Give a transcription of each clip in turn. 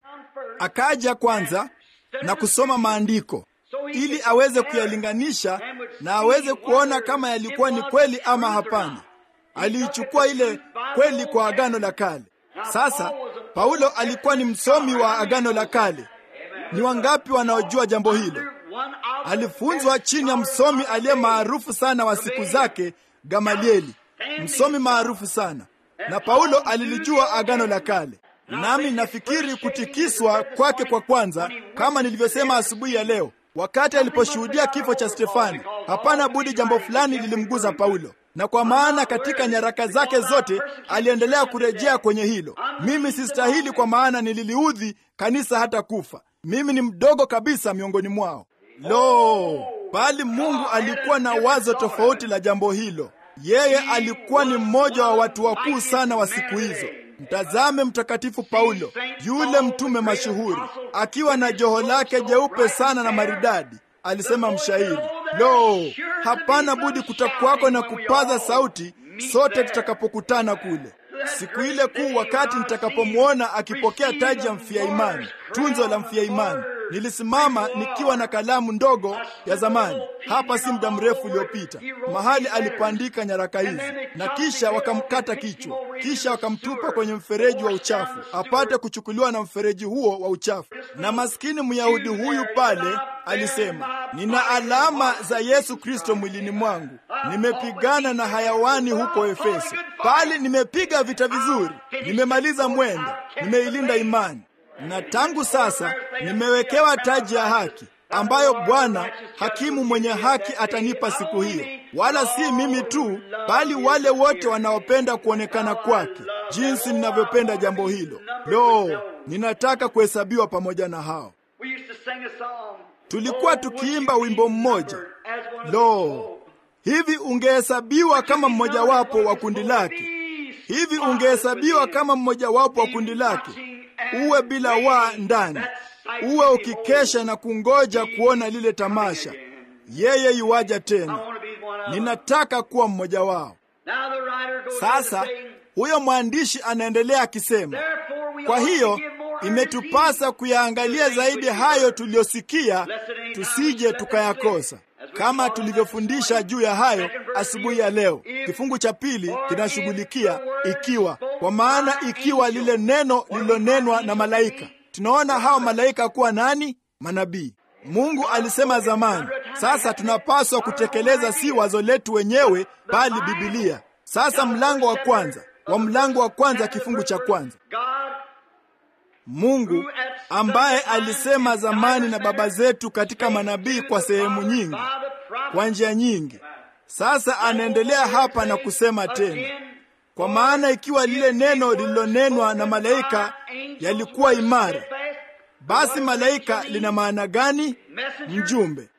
Akaja kwanza na kusoma maandiko ili aweze kuyalinganisha na aweze kuona kama yalikuwa ni kweli ama hapana. Aliichukua ile kweli kwa Agano la Kale. Sasa Paulo alikuwa ni msomi wa Agano la Kale. Ni wangapi wanaojua jambo hilo? Alifunzwa chini ya msomi aliye maarufu sana wa siku zake, Gamalieli, msomi maarufu sana, na Paulo alilijua Agano la Kale. Nami nafikiri kutikiswa kwake kwa kwanza, kama nilivyosema asubuhi ya leo, wakati aliposhuhudia kifo cha Stefani, hapana budi jambo fulani lilimguza Paulo, na kwa maana katika nyaraka zake zote aliendelea kurejea kwenye hilo. Mimi sistahili, kwa maana nililiudhi kanisa hata kufa. Mimi ni mdogo kabisa miongoni mwao. Lo, bali Mungu alikuwa na wazo tofauti la jambo hilo. Yeye alikuwa ni mmoja wa watu wakuu sana wa siku hizo. Mtazame Mtakatifu Paulo, yule mtume mashuhuri, akiwa na joho lake jeupe sana na maridadi. Alisema mshairi, lo, hapana budi kutakwako na kupaza sauti sote tutakapokutana kule siku ile kuu, wakati nitakapomwona akipokea taji ya mfia imani, tunzo la mfia imani. Nilisimama nikiwa na kalamu ndogo ya zamani hapa si muda mrefu uliopita, mahali alipoandika nyaraka hizi, na kisha wakamkata kichwa, kisha wakamtupa kwenye mfereji wa uchafu apate kuchukuliwa na mfereji huo wa uchafu. Na maskini Myahudi huyu pale alisema, nina alama za Yesu Kristo mwilini mwangu, nimepigana na hayawani huko Efeso, bali nimepiga vita vizuri, nimemaliza mwendo, nimeilinda imani na tangu sasa nimewekewa taji ya haki ambayo Bwana hakimu mwenye haki atanipa siku hiyo, wala si mimi tu, bali wale wote wanaopenda kuonekana kwake, jinsi ninavyopenda jambo hilo. Lo, ninataka kuhesabiwa pamoja na hao. Tulikuwa tukiimba wimbo mmoja, lo, hivi ungehesabiwa kama mmojawapo wa kundi lake, hivi ungehesabiwa kama mmojawapo wa kundi lake uwe bila waa ndani, uwe ukikesha na kungoja kuona lile tamasha, yeye yuwaja tena. Ninataka kuwa mmoja wao. Sasa huyo mwandishi anaendelea akisema, kwa hiyo imetupasa kuyaangalia zaidi hayo tuliyosikia, tusije tukayakosa, kama tulivyofundisha juu ya hayo asubuhi ya leo. Kifungu cha pili kinashughulikia ikiwa, kwa maana ikiwa lile neno lililonenwa na malaika. Tunaona hao malaika kuwa nani? Manabii. Mungu alisema zamani. Sasa tunapaswa kutekeleza si wazo letu wenyewe, bali Bibilia. Sasa mlango wa kwanza wa mlango wa kwanza kifungu cha kwanza Mungu ambaye alisema zamani na baba zetu katika manabii kwa sehemu nyingi, kwa njia nyingi, sasa anaendelea hapa na kusema tena, kwa maana ikiwa lile neno lililonenwa na malaika yalikuwa imara, basi malaika lina maana gani? Mjumbe.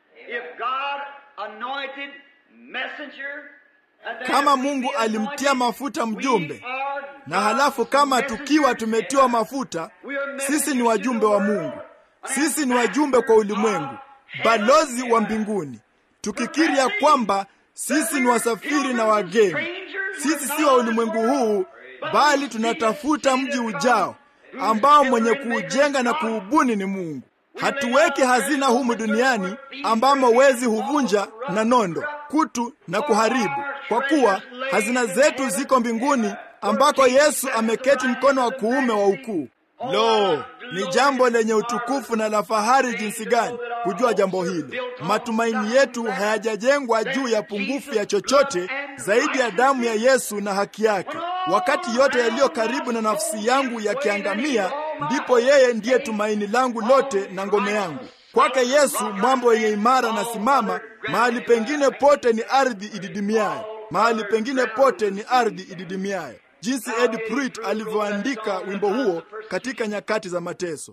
Kama Mungu alimtia mafuta mjumbe, na halafu kama tukiwa tumetiwa mafuta, sisi ni wajumbe wa Mungu, sisi ni wajumbe kwa ulimwengu, balozi wa mbinguni, tukikiri ya kwamba sisi ni wasafiri na wageni. Sisi si wa ulimwengu huu, bali tunatafuta mji ujao ambao mwenye kuujenga na kuubuni ni Mungu. Hatuweki hazina humu duniani ambamo wezi huvunja na nondo, kutu na kuharibu, kwa kuwa hazina zetu ziko mbinguni ambako Yesu ameketi mkono wa kuume wa ukuu. Lo, ni jambo lenye utukufu na la fahari jinsi gani kujua jambo hili. Matumaini yetu hayajajengwa juu ya pungufu ya chochote zaidi ya damu ya Yesu na haki yake. Wakati yote yaliyo karibu na nafsi yangu yakiangamia, ndipo yeye ndiye tumaini langu lote na ngome yangu. Kwake Yesu mwambo wenye imara na simama. Mahali pengine pote ni ardhi ididimiayo, mahali pengine pote ni ardhi ididimiayo jinsi Ed Pruitt alivyoandika wimbo huo katika nyakati za mateso.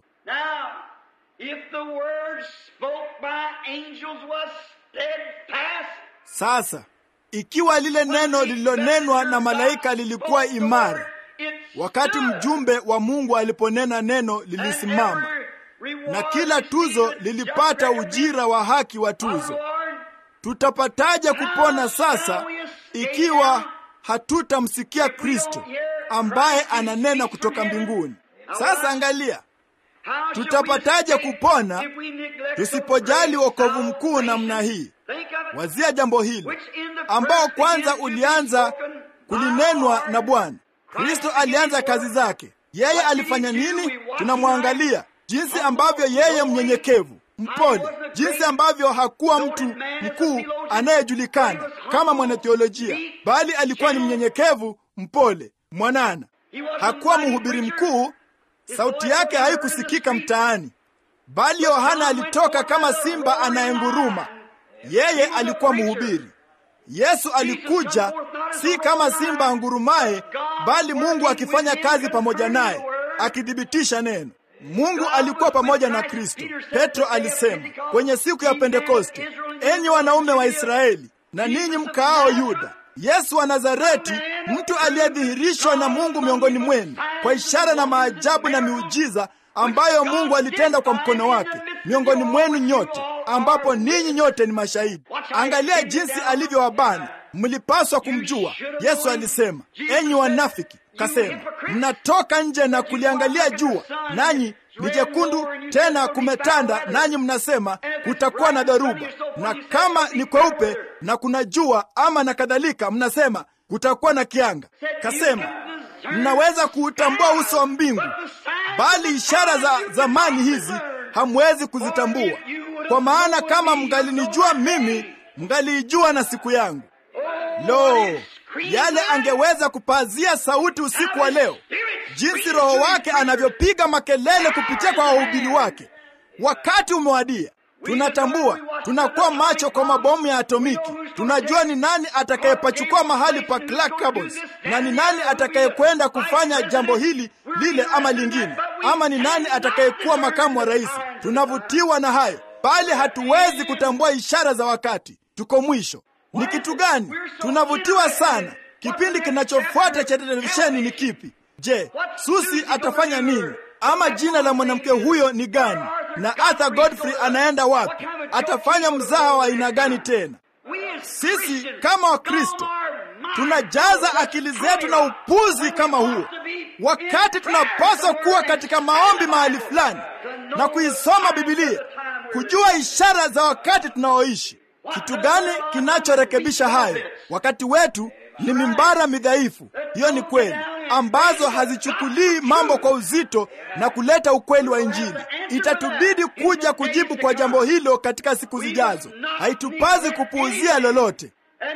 Sasa ikiwa lile neno lililonenwa na malaika lilikuwa imara, wakati mjumbe wa Mungu aliponena neno lilisimama, na kila tuzo lilipata ujira wa haki wa tuzo, tutapataje kupona sasa ikiwa hatutamsikia Kristo ambaye ananena kutoka mbinguni. Sasa angalia, tutapataje kupona tusipojali wokovu mkuu namna hii? Wazia jambo hili ambao kwanza ulianza kulinenwa na Bwana. Kristo alianza kazi zake. Yeye alifanya nini? Tunamwangalia jinsi ambavyo yeye mnyenyekevu, mpole, jinsi ambavyo hakuwa mtu mkuu anayejulikana kama mwanateolojia, bali alikuwa ni mnyenyekevu, mpole, mwanana. Hakuwa mhubiri mkuu, sauti yake haikusikika mtaani, bali Yohana alitoka kama simba anayenguruma. Yeye alikuwa mhubiri. Yesu alikuja si kama simba angurumaye, bali Mungu akifanya kazi pamoja naye, akithibitisha neno. Mungu alikuwa pamoja na Kristo. Petro alisema kwenye siku ya Pentekoste, enyi wanaume wa Israeli na ninyi mkaao Yuda, Yesu wa Nazareti, mtu aliyedhihirishwa na Mungu miongoni mwenu kwa ishara na maajabu na miujiza ambayo Mungu alitenda kwa mkono wake miongoni mwenu nyote, ambapo ninyi nyote ni mashahidi. Angalia jinsi alivyowabana. Mlipaswa kumjua. Yesu alisema, enyi wanafiki, kasema, mnatoka nje na kuliangalia jua, nanyi ni jekundu, tena kumetanda, nanyi mnasema kutakuwa na dharuba, na kama ni kweupe na kuna jua ama na kadhalika, mnasema kutakuwa na kianga. Kasema, mnaweza kuutambua uso wa mbingu, bali ishara za zamani hizi hamwezi kuzitambua. Kwa maana kama mngalinijua mimi, mngaliijua na siku yangu. Lo, yale angeweza kupazia sauti usiku wa leo, jinsi Roho wake anavyopiga makelele kupitia kwa wahubiri wake. Wakati umewadia. Tunatambua, tunakuwa macho kwa mabomu ya atomiki. Tunajua ni nani atakayepachukua mahali pa Clark Cabots na ni nani atakayekwenda kufanya jambo hili lile ama lingine, ama ni nani atakayekuwa makamu wa rais. Tunavutiwa na hayo, bali hatuwezi kutambua ishara za wakati. Tuko mwisho. Ni kitu gani tunavutiwa sana? Kipindi kinachofuata cha televisheni ni kipi? Je, Susi atafanya nini? Ama jina la mwanamke huyo ni gani? Na Arthur Godfrey anaenda wapi? Atafanya mzaha wa aina gani tena? Sisi kama Wakristo tunajaza akili zetu na upuzi kama huo, wakati tunapaswa kuwa katika maombi mahali fulani na kuisoma Bibilia, kujua ishara za wakati tunaoishi. Kitu gani kinachorekebisha hayo? Wakati wetu ni mimbara midhaifu, hiyo ni kweli, ambazo hazichukulii mambo kwa uzito na kuleta ukweli wa Injili. Itatubidi kuja kujibu kwa jambo hilo katika siku zijazo. Haitupazi kupuuzia lolote.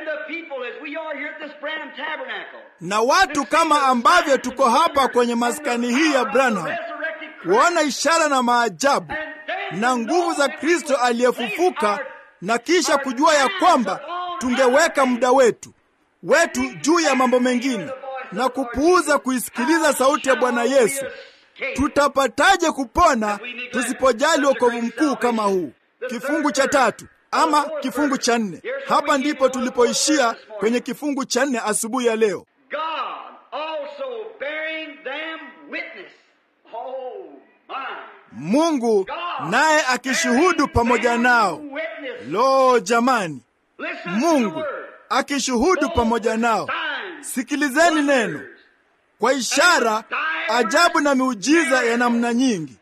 Na watu kama ambavyo tuko hapa kwenye maskani hii ya Branham, kuona ishara na maajabu na nguvu za Kristo aliyefufuka na kisha kujua ya kwamba tungeweka muda wetu wetu juu ya mambo mengine na kupuuza kuisikiliza sauti ya Bwana Yesu, tutapataje kupona tusipojali wokovu mkuu kama huu? Kifungu cha tatu ama kifungu cha nne. Hapa ndipo tulipoishia kwenye kifungu cha nne asubuhi ya leo. Mungu naye akishuhudu pamoja nao. Lo, jamani, Mungu akishuhudu pamoja nao. Sikilizeni neno, kwa ishara, ajabu na miujiza ya namna nyingi.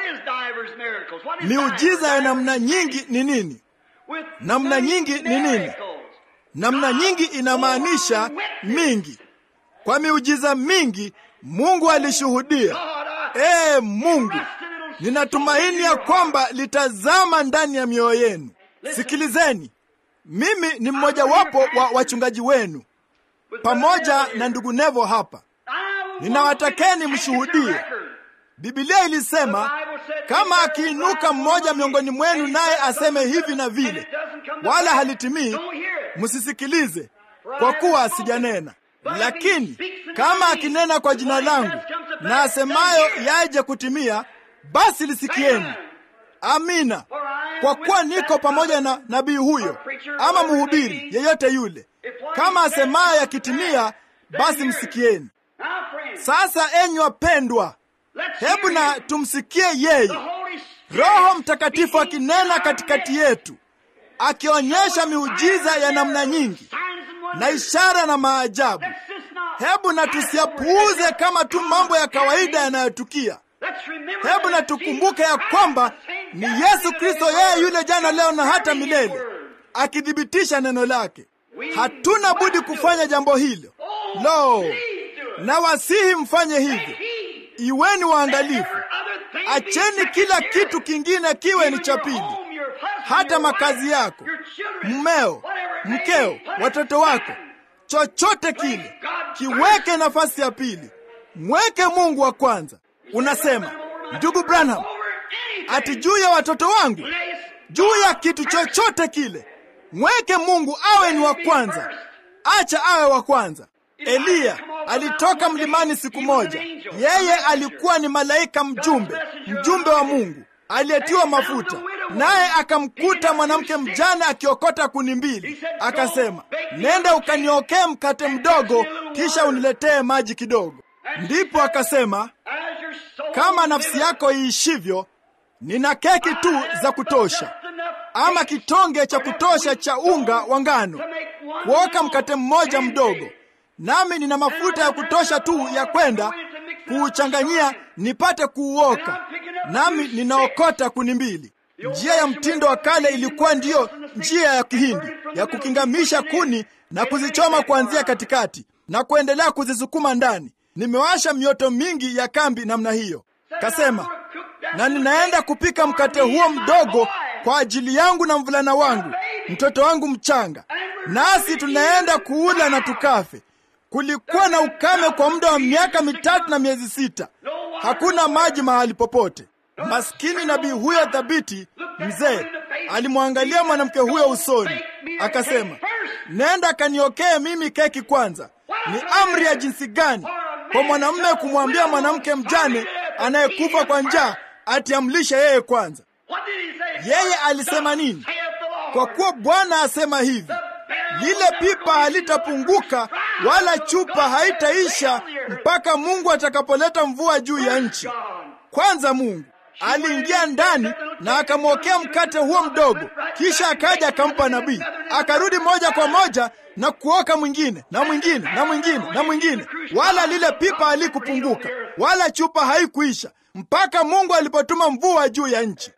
Miujiza ya namna nyingi ni nini? Namna nyingi ni nini? Namna nyingi inamaanisha mingi. Kwa miujiza mingi Mungu alishuhudia. Ee Mungu, ninatumaini ya kwamba litazama ndani ya mioyo yenu. Sikilizeni, mimi ni mmojawapo wa wachungaji wenu pamoja na ndugu Nevo hapa. Ninawatakeni mshuhudie. Biblia ilisema kama akiinuka mmoja miongoni mwenu naye aseme hivi na vile, wala halitimii, msisikilize, kwa kuwa sijanena. Lakini kama akinena kwa jina langu na asemayo yaje kutimia, basi lisikieni. Amina. Kwa kuwa niko pamoja na nabii huyo ama mhubiri yeyote yule, kama asemayo yakitimia, basi msikieni. Sasa enyi wapendwa, hebu na tumsikie yeye, Roho Mtakatifu akinena katikati yetu, akionyesha miujiza ya namna nyingi na ishara na maajabu. Hebu na tusiyapuuze kama tu mambo ya kawaida yanayotukia. hebu na tukumbuke ya kwamba ni Yesu Kristo, yeye yule jana, leo na hata milele, akithibitisha neno lake. Hatuna budi kufanya jambo hilo. Lo, na wasihi mfanye hivyo. Iweni waangalifu, acheni kila kitu kingine kiwe ni cha pili, hata makazi yako, mmeo, mkeo, watoto wako, chochote kile kiweke nafasi ya pili. Mweke Mungu wa kwanza. Unasema, ndugu Branham, ati juu ya watoto wangu, juu ya kitu chochote kile, mweke Mungu awe ni wa kwanza. Acha awe wa kwanza. Eliya alitoka mlimani siku moja. Yeye alikuwa ni malaika mjumbe, mjumbe wa Mungu aliyetiwa mafuta, naye akamkuta mwanamke mjane akiokota kuni mbili. Akasema, nenda ukaniokee mkate mdogo, kisha uniletee maji kidogo. Ndipo akasema, kama nafsi yako iishivyo, nina keki tu za kutosha, ama kitonge cha kutosha cha unga wa ngano kuoka mkate mmoja mdogo, nami nina mafuta ya kutosha tu ya kwenda kuuchanganyia nipate kuuoka, nami ninaokota kuni mbili. Njia ya mtindo wa kale ilikuwa ndiyo njia ya Kihindi ya kukingamisha kuni na kuzichoma kuanzia katikati na kuendelea kuzisukuma ndani. Nimewasha mioto mingi ya kambi namna hiyo. Kasema, na ninaenda kupika mkate huo mdogo kwa ajili yangu na mvulana wangu, mtoto wangu mchanga, nasi tunaenda kuula na tukafe. Kulikuwa na ukame kwa muda wa miaka mitatu na miezi sita, hakuna maji mahali popote. Maskini nabii huyo thabiti mzee alimwangalia mwanamke huyo usoni, akasema, nenda kaniokee mimi keki kwanza. Ni amri ya jinsi gani kwa mwanamume kumwambia mwanamke mjane anayekufa kwa njaa ati amlishe yeye kwanza? Yeye alisema nini? Kwa kuwa Bwana asema hivi, lile pipa halitapunguka wala chupa haitaisha mpaka Mungu atakapoleta mvua juu ya nchi. Kwanza Mungu aliingia ndani na akamwokea mkate huo mdogo, kisha akaja akampa nabii, akarudi moja kwa moja na kuoka mwingine na mwingine na mwingine na mwingine, wala lile pipa halikupunguka wala chupa haikuisha mpaka Mungu alipotuma mvua juu ya nchi.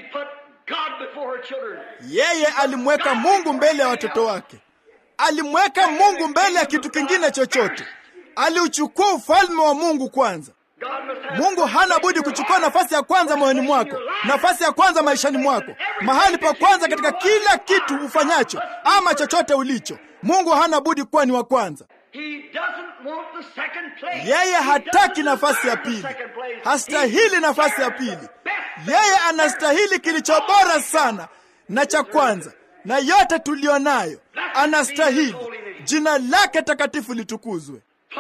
Yeye alimweka Mungu mbele ya watoto wake, alimweka Mungu mbele ya kitu kingine chochote. Aliuchukua ufalme wa Mungu kwanza. Mungu hana budi kuchukua nafasi ya kwanza moyoni mwako, nafasi ya kwanza maishani mwako, mahali pa kwanza katika kila kitu ufanyacho ama chochote ulicho. Mungu hana budi kuwa ni wa kwanza. Yeye hataki nafasi ya pili, hastahili nafasi ya pili. Yeye anastahili kilicho bora sana na cha kwanza na yote tuliyo nayo, anastahili. Jina lake takatifu litukuzwe.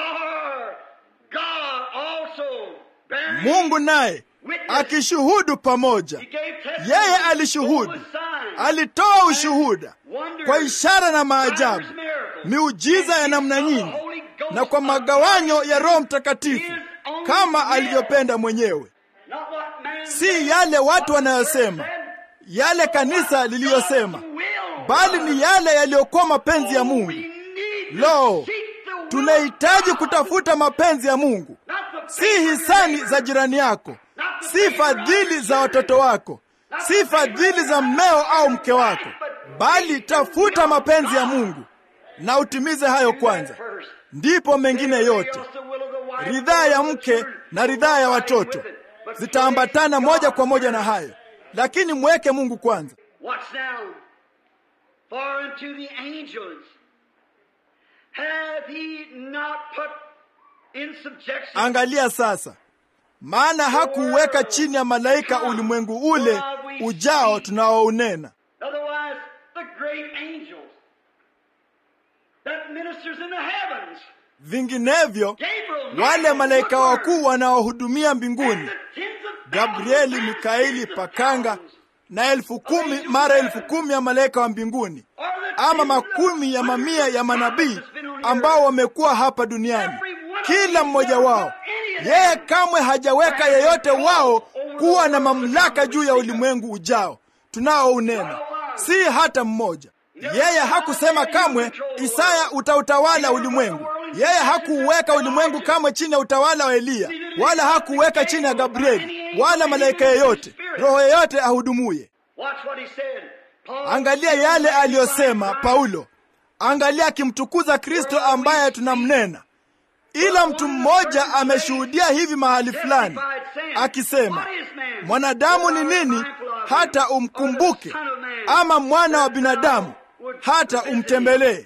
Mungu naye akishuhudu pamoja, yeye alishuhudu, alitoa ushuhuda kwa ishara na maajabu, miujiza ya namna nyingi, na kwa magawanyo ya Roho Mtakatifu kama alivyopenda mwenyewe, si yale watu wanayosema, yale kanisa liliyosema, bali ni yale yaliyokuwa mapenzi ya Mungu. Lo, tunahitaji kutafuta mapenzi ya Mungu, si hisani za jirani yako, si fadhili za watoto wako, si fadhili za mmeo au mke wako, bali tafuta mapenzi ya Mungu na utimize hayo kwanza, ndipo mengine yote, ridhaa ya mke na ridhaa ya watoto zitaambatana moja kwa moja na hayo, lakini mweke Mungu kwanza. Angalia sasa, maana hakuuweka chini ya malaika ulimwengu ule ujao tunaounena. Vinginevyo wale malaika wakuu wanaohudumia mbinguni, Gabrieli, Mikaeli, Pakanga na elfu kumi mara elfu kumi ya malaika wa mbinguni, ama makumi ya mamia ya manabii ambao wamekuwa hapa duniani, kila mmoja wao, yeye kamwe hajaweka yeyote wao kuwa na mamlaka juu ya ulimwengu ujao tunaounena, si hata mmoja. Yeye hakusema kamwe, Isaya utautawala ulimwengu. Yeye hakuuweka ulimwengu kamwe chini ya utawala wa Eliya, wala hakuuweka chini ya Gabrieli wala malaika yeyote, roho yeyote ahudumuye. Angalia yale aliyosema Paulo, angalia akimtukuza Kristo ambaye tunamnena. Ila mtu mmoja ameshuhudia hivi mahali fulani akisema, mwanadamu ni nini hata umkumbuke, ama mwana wa binadamu hata umtembelee?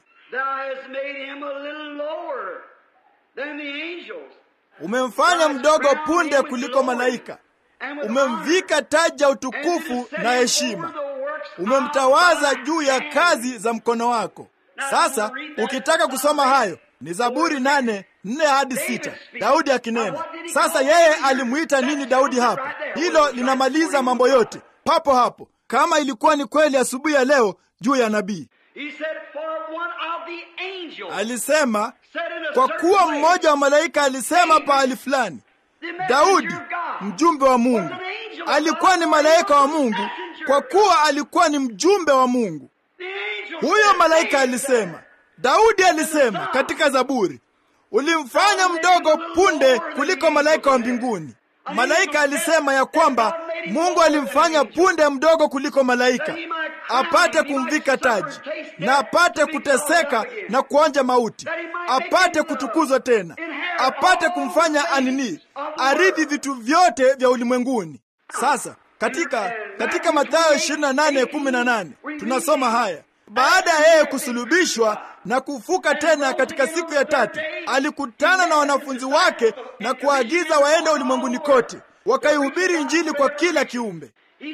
Umemfanya mdogo punde kuliko malaika, umemvika taji ya utukufu na heshima, umemtawaza juu ya kazi za mkono wako. Sasa ukitaka kusoma hayo ni Zaburi nane nne hadi sita, Daudi akinena. Sasa yeye alimwita nini Daudi hapo? Hilo linamaliza mambo yote papo hapo, kama ilikuwa ni kweli asubuhi ya leo juu ya nabii. Alisema kwa kuwa mmoja wa malaika alisema pahali fulani, Daudi mjumbe wa Mungu alikuwa ni malaika wa Mungu, kwa kuwa alikuwa ni mjumbe wa Mungu. Huyo malaika alisema, Daudi alisema katika Zaburi, ulimfanya mdogo punde kuliko malaika wa mbinguni. Malaika alisema ya kwamba Mungu alimfanya punde mdogo kuliko malaika, apate kumvika taji na apate kuteseka na kuonja mauti, apate kutukuzwa tena, apate kumfanya anini, aridhi vitu vyote vya ulimwenguni. Sasa katika katika Mathayo 28:18 tunasoma haya baada ya yeye kusulubishwa na kufuka tena katika siku ya tatu, alikutana na wanafunzi wake na kuagiza waende ulimwenguni kote wakaihubiri Injili kwa kila kiumbe.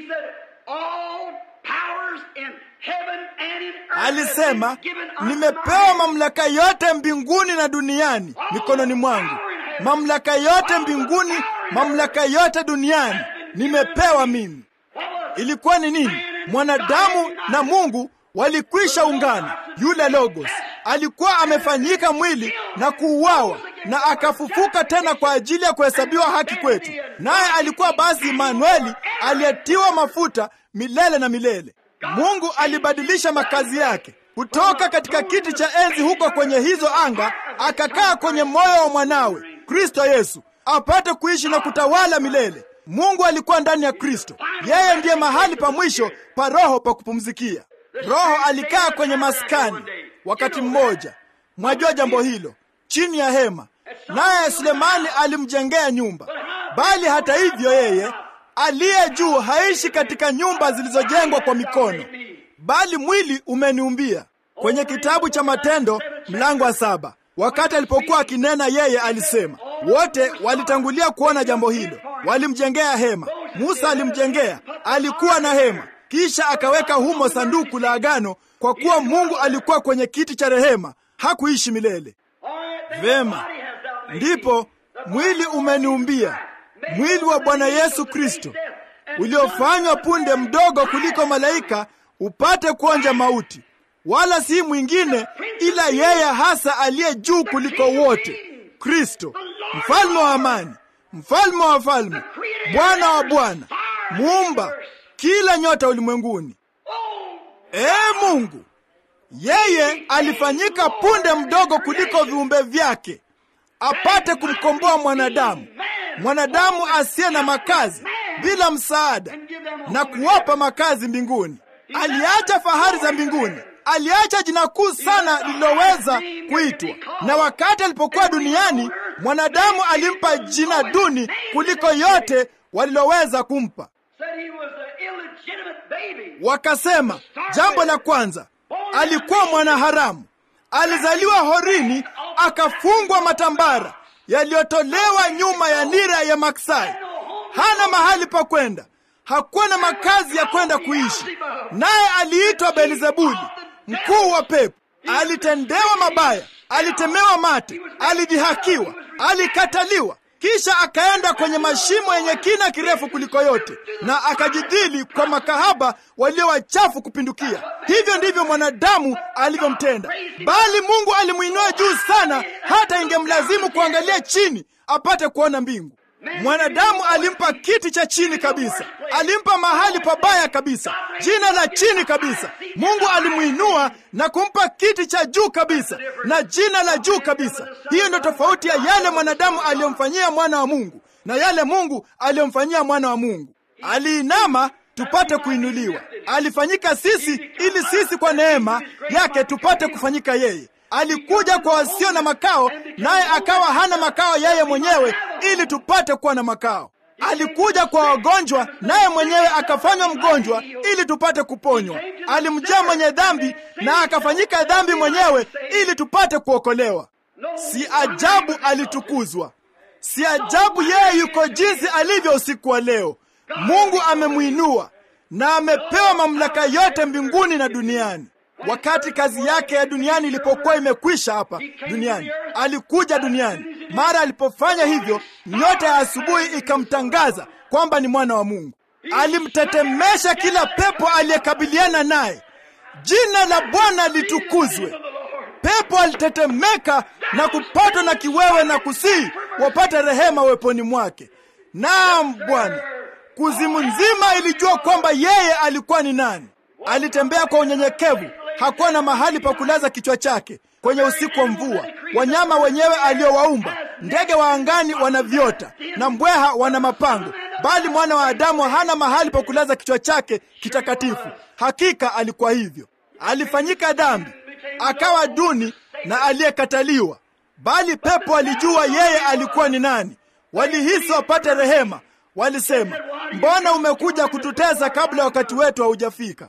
Alisema, nimepewa mamlaka yote mbinguni na duniani mikononi mwangu. Mamlaka yote mbinguni, mamlaka yote duniani nimepewa mimi. Ilikuwa ni nini? Mwanadamu na Mungu walikwisha ungana. Yule Logos alikuwa amefanyika mwili na kuuawa na akafufuka tena kwa ajili ya kuhesabiwa haki kwetu, naye alikuwa basi Imanueli aliyetiwa mafuta milele na milele. Mungu alibadilisha makazi yake kutoka katika kiti cha enzi huko kwenye hizo anga, akakaa kwenye moyo wa mwanawe Kristo Yesu apate kuishi na kutawala milele. Mungu alikuwa ndani ya Kristo. Yeye ndiye mahali pa mwisho pa roho pa kupumzikia. Roho alikaa kwenye maskani wakati mmoja, mwajua jambo hilo, chini ya hema, naye Sulemani alimjengea nyumba. Bali hata hivyo, yeye aliye juu haishi katika nyumba zilizojengwa kwa mikono, bali mwili umeniumbia. Kwenye kitabu cha Matendo mlango wa saba, wakati alipokuwa akinena, yeye alisema, wote walitangulia kuona jambo hilo, walimjengea hema. Musa alimjengea, alikuwa na hema kisha akaweka humo sanduku la agano, kwa kuwa Mungu alikuwa kwenye kiti cha rehema, hakuishi milele. Vema, ndipo mwili umeniumbia, mwili wa Bwana Yesu Kristo uliofanywa punde mdogo kuliko malaika, upate kuonja mauti, wala si mwingine ila yeye hasa aliye juu kuliko wote, Kristo, mfalme wa amani, mfalme wa wafalme, Bwana wa bwana, muumba kila nyota ulimwenguni. Ee Mungu, yeye alifanyika punde mdogo kuliko viumbe vyake, apate kumkomboa mwanadamu, mwanadamu asiye na makazi, bila msaada, na kuwapa makazi mbinguni. Aliacha fahari za mbinguni, aliacha jina kuu sana lililoweza kuitwa, na wakati alipokuwa duniani, mwanadamu alimpa jina duni kuliko yote waliloweza kumpa. Wakasema jambo la kwanza, alikuwa mwanaharamu, alizaliwa horini, akafungwa matambara yaliyotolewa nyuma ya nira ya maksai. Hana mahali pa kwenda, hakuwa na makazi ya kwenda kuishi, naye aliitwa Belzebuli, mkuu wa pepo. Alitendewa mabaya, alitemewa mate, alidhihakiwa, alikataliwa kisha akaenda kwenye mashimo yenye kina kirefu kuliko yote, na akajidhili kwa makahaba walio wachafu kupindukia. Hivyo ndivyo mwanadamu alivyomtenda, bali Mungu alimwinua juu sana, hata ingemlazimu kuangalia chini apate kuona mbingu. Mwanadamu alimpa kiti cha chini kabisa, alimpa mahali pabaya kabisa, jina la chini kabisa. Mungu alimwinua na kumpa kiti cha juu kabisa na jina la juu kabisa. Hiyo ndio tofauti ya yale mwanadamu aliyomfanyia mwana wa Mungu na yale Mungu aliyomfanyia mwana wa Mungu. Aliinama tupate kuinuliwa, alifanyika sisi ili sisi kwa neema yake tupate kufanyika yeye. Alikuja kwa wasio na makao, naye akawa hana makao yeye mwenyewe, ili tupate kuwa na makao. Alikuja kwa wagonjwa, naye mwenyewe akafanywa mgonjwa, ili tupate kuponywa. Alimjia mwenye dhambi, na akafanyika dhambi mwenyewe, ili tupate kuokolewa. Si ajabu alitukuzwa, si ajabu yeye yuko jinsi alivyo usiku wa leo. Mungu amemwinua na amepewa mamlaka yote mbinguni na duniani. Wakati kazi yake ya duniani ilipokuwa imekwisha hapa duniani, alikuja duniani. Mara alipofanya hivyo, nyota ya asubuhi ikamtangaza kwamba ni mwana wa Mungu. Alimtetemesha kila pepo aliyekabiliana naye. Jina la Bwana litukuzwe. Pepo alitetemeka na kupatwa na kiwewe na kusii wapate rehema weponi mwake. Naam Bwana, kuzimu nzima ilijua kwamba yeye alikuwa ni nani. Alitembea kwa unyenyekevu, hakuwa na mahali pa kulaza kichwa chake kwenye usiku wa mvua. Wanyama wenyewe aliowaumba, ndege wa angani wana viota na mbweha wana mapango, bali mwana wa Adamu hana mahali pa kulaza kichwa chake kitakatifu. Hakika alikuwa hivyo. Alifanyika dhambi, akawa duni na aliyekataliwa, bali pepo alijua yeye alikuwa ni nani. Walihisi wapate rehema, walisema, mbona umekuja kututesa kabla wakati wetu haujafika?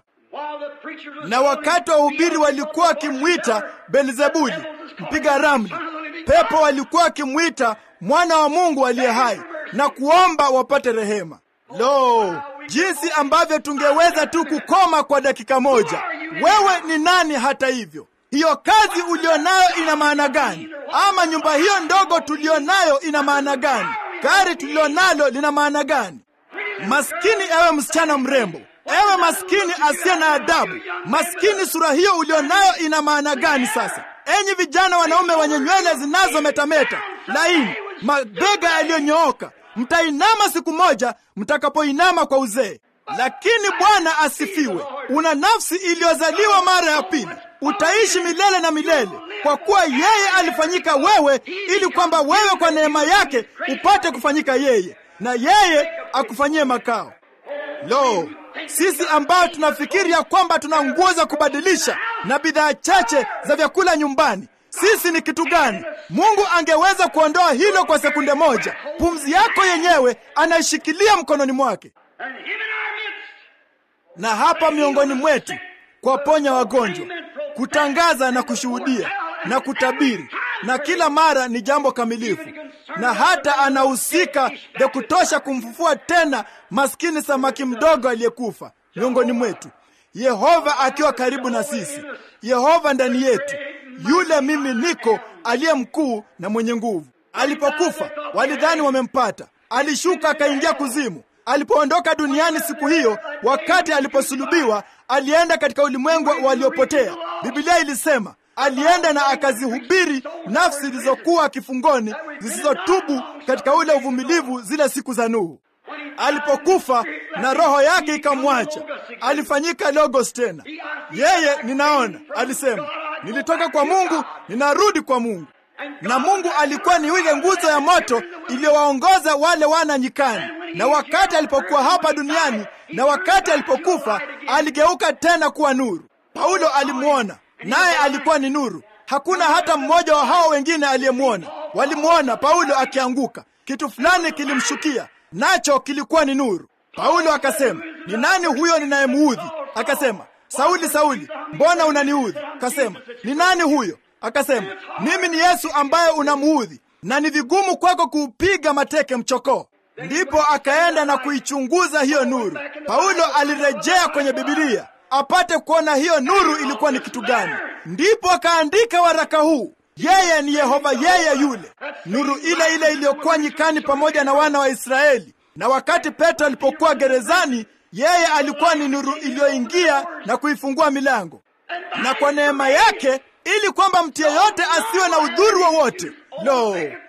Na wakati wa uhubiri walikuwa wakimwita Belzebuli, mpiga ramli. Pepo walikuwa wakimwita mwana wa Mungu aliye hai na kuomba wapate rehema. Lo, jinsi ambavyo tungeweza tu kukoma kwa dakika moja! Wewe ni nani? Hata hivyo, hiyo kazi ulionayo ina maana gani? Ama nyumba hiyo ndogo tulionayo ina maana gani? Gari tulilonalo lina maana gani? Maskini ewe msichana mrembo, ewe maskini asiye na adabu, maskini, sura hiyo ulionayo ina maana gani sasa? Enyi vijana wanaume wenye nywele zinazometameta laini, mabega yaliyonyooka, mtainama siku moja mtakapoinama kwa uzee. Lakini Bwana asifiwe, una nafsi iliyozaliwa mara ya pili, utaishi milele na milele, kwa kuwa yeye alifanyika wewe, ili kwamba wewe kwa neema yake upate kufanyika yeye, na yeye akufanyie makao. Lo, sisi ambao tunafikiri ya kwamba tuna nguo za kubadilisha na bidhaa chache za vyakula nyumbani, sisi ni kitu gani? Mungu angeweza kuondoa hilo kwa sekunde moja. Pumzi yako yenyewe anaishikilia mkononi mwake, na hapa miongoni mwetu kuwaponya wagonjwa, kutangaza na kushuhudia na kutabiri, na kila mara ni jambo kamilifu, na hata anahusika vya kutosha kumfufua tena maskini samaki mdogo aliyekufa miongoni mwetu. Yehova akiwa karibu na sisi, Yehova ndani yetu, yule mimi niko aliye mkuu na mwenye nguvu. Alipokufa walidhani wamempata, alishuka akaingia kuzimu. Alipoondoka duniani siku hiyo, wakati aliposulubiwa, alienda katika ulimwengu waliopotea. Biblia ilisema alienda na akazihubiri nafsi zilizokuwa kifungoni zisizotubu katika ule uvumilivu, zile siku za Nuhu. Alipokufa na roho yake ikamwacha, alifanyika logos tena. Yeye ninaona, alisema nilitoka kwa Mungu, ninarudi kwa Mungu. Na Mungu alikuwa ni ile nguzo ya moto iliyowaongoza wale wana nyikani, na wakati alipokuwa hapa duniani na wakati alipokufa, aligeuka tena kuwa nuru. Paulo alimwona naye alikuwa ni nuru. Hakuna hata mmoja wa hao wengine aliyemwona. Walimwona Paulo akianguka, kitu fulani kilimshukia, nacho kilikuwa ni nuru. Paulo akasema, ni nani huyo ninayemuudhi? Akasema, Sauli, Sauli, mbona unaniudhi? Akasema, ni nani huyo? Akasema, mimi ni Yesu ambaye unamuudhi, na ni vigumu kwako kuupiga mateke mchokoo. Ndipo akaenda na kuichunguza hiyo nuru. Paulo alirejea kwenye Bibilia apate kuona hiyo nuru ilikuwa ni kitu gani. Ndipo akaandika waraka huu, yeye ni Yehova, yeye yule nuru ile ile iliyokuwa nyikani pamoja na wana wa Israeli. Na wakati Petro alipokuwa gerezani, yeye alikuwa ni nuru iliyoingia na kuifungua milango, na kwa neema yake, ili kwamba mtu yeyote asiwe na udhuru wowote. Lo,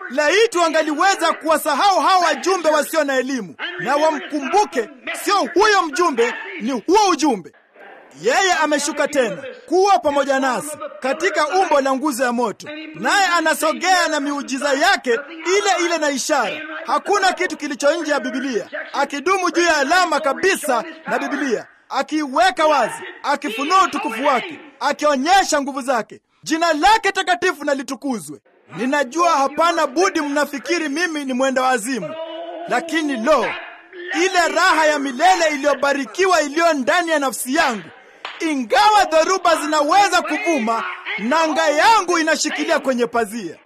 laiti wangaliweza kuwasahau hao wajumbe wasio na elimu na wamkumbuke, sio huyo mjumbe, ni huo ujumbe. Yeye ameshuka tena kuwa pamoja nasi katika umbo la nguzo ya moto, naye anasogea na miujiza yake ile ile na ishara. Hakuna kitu kilicho nje ya Bibilia, akidumu juu ya alama kabisa na Bibilia, akiiweka wazi, akifunua utukufu wake, akionyesha nguvu zake. Jina lake takatifu na litukuzwe. Ninajua hapana budi mnafikiri mimi ni mwenda wazimu, lakini lo, ile raha ya milele iliyobarikiwa iliyo ndani ya nafsi yangu ingawa dhoruba zinaweza kuvuma, nanga yangu inashikilia kwenye pazia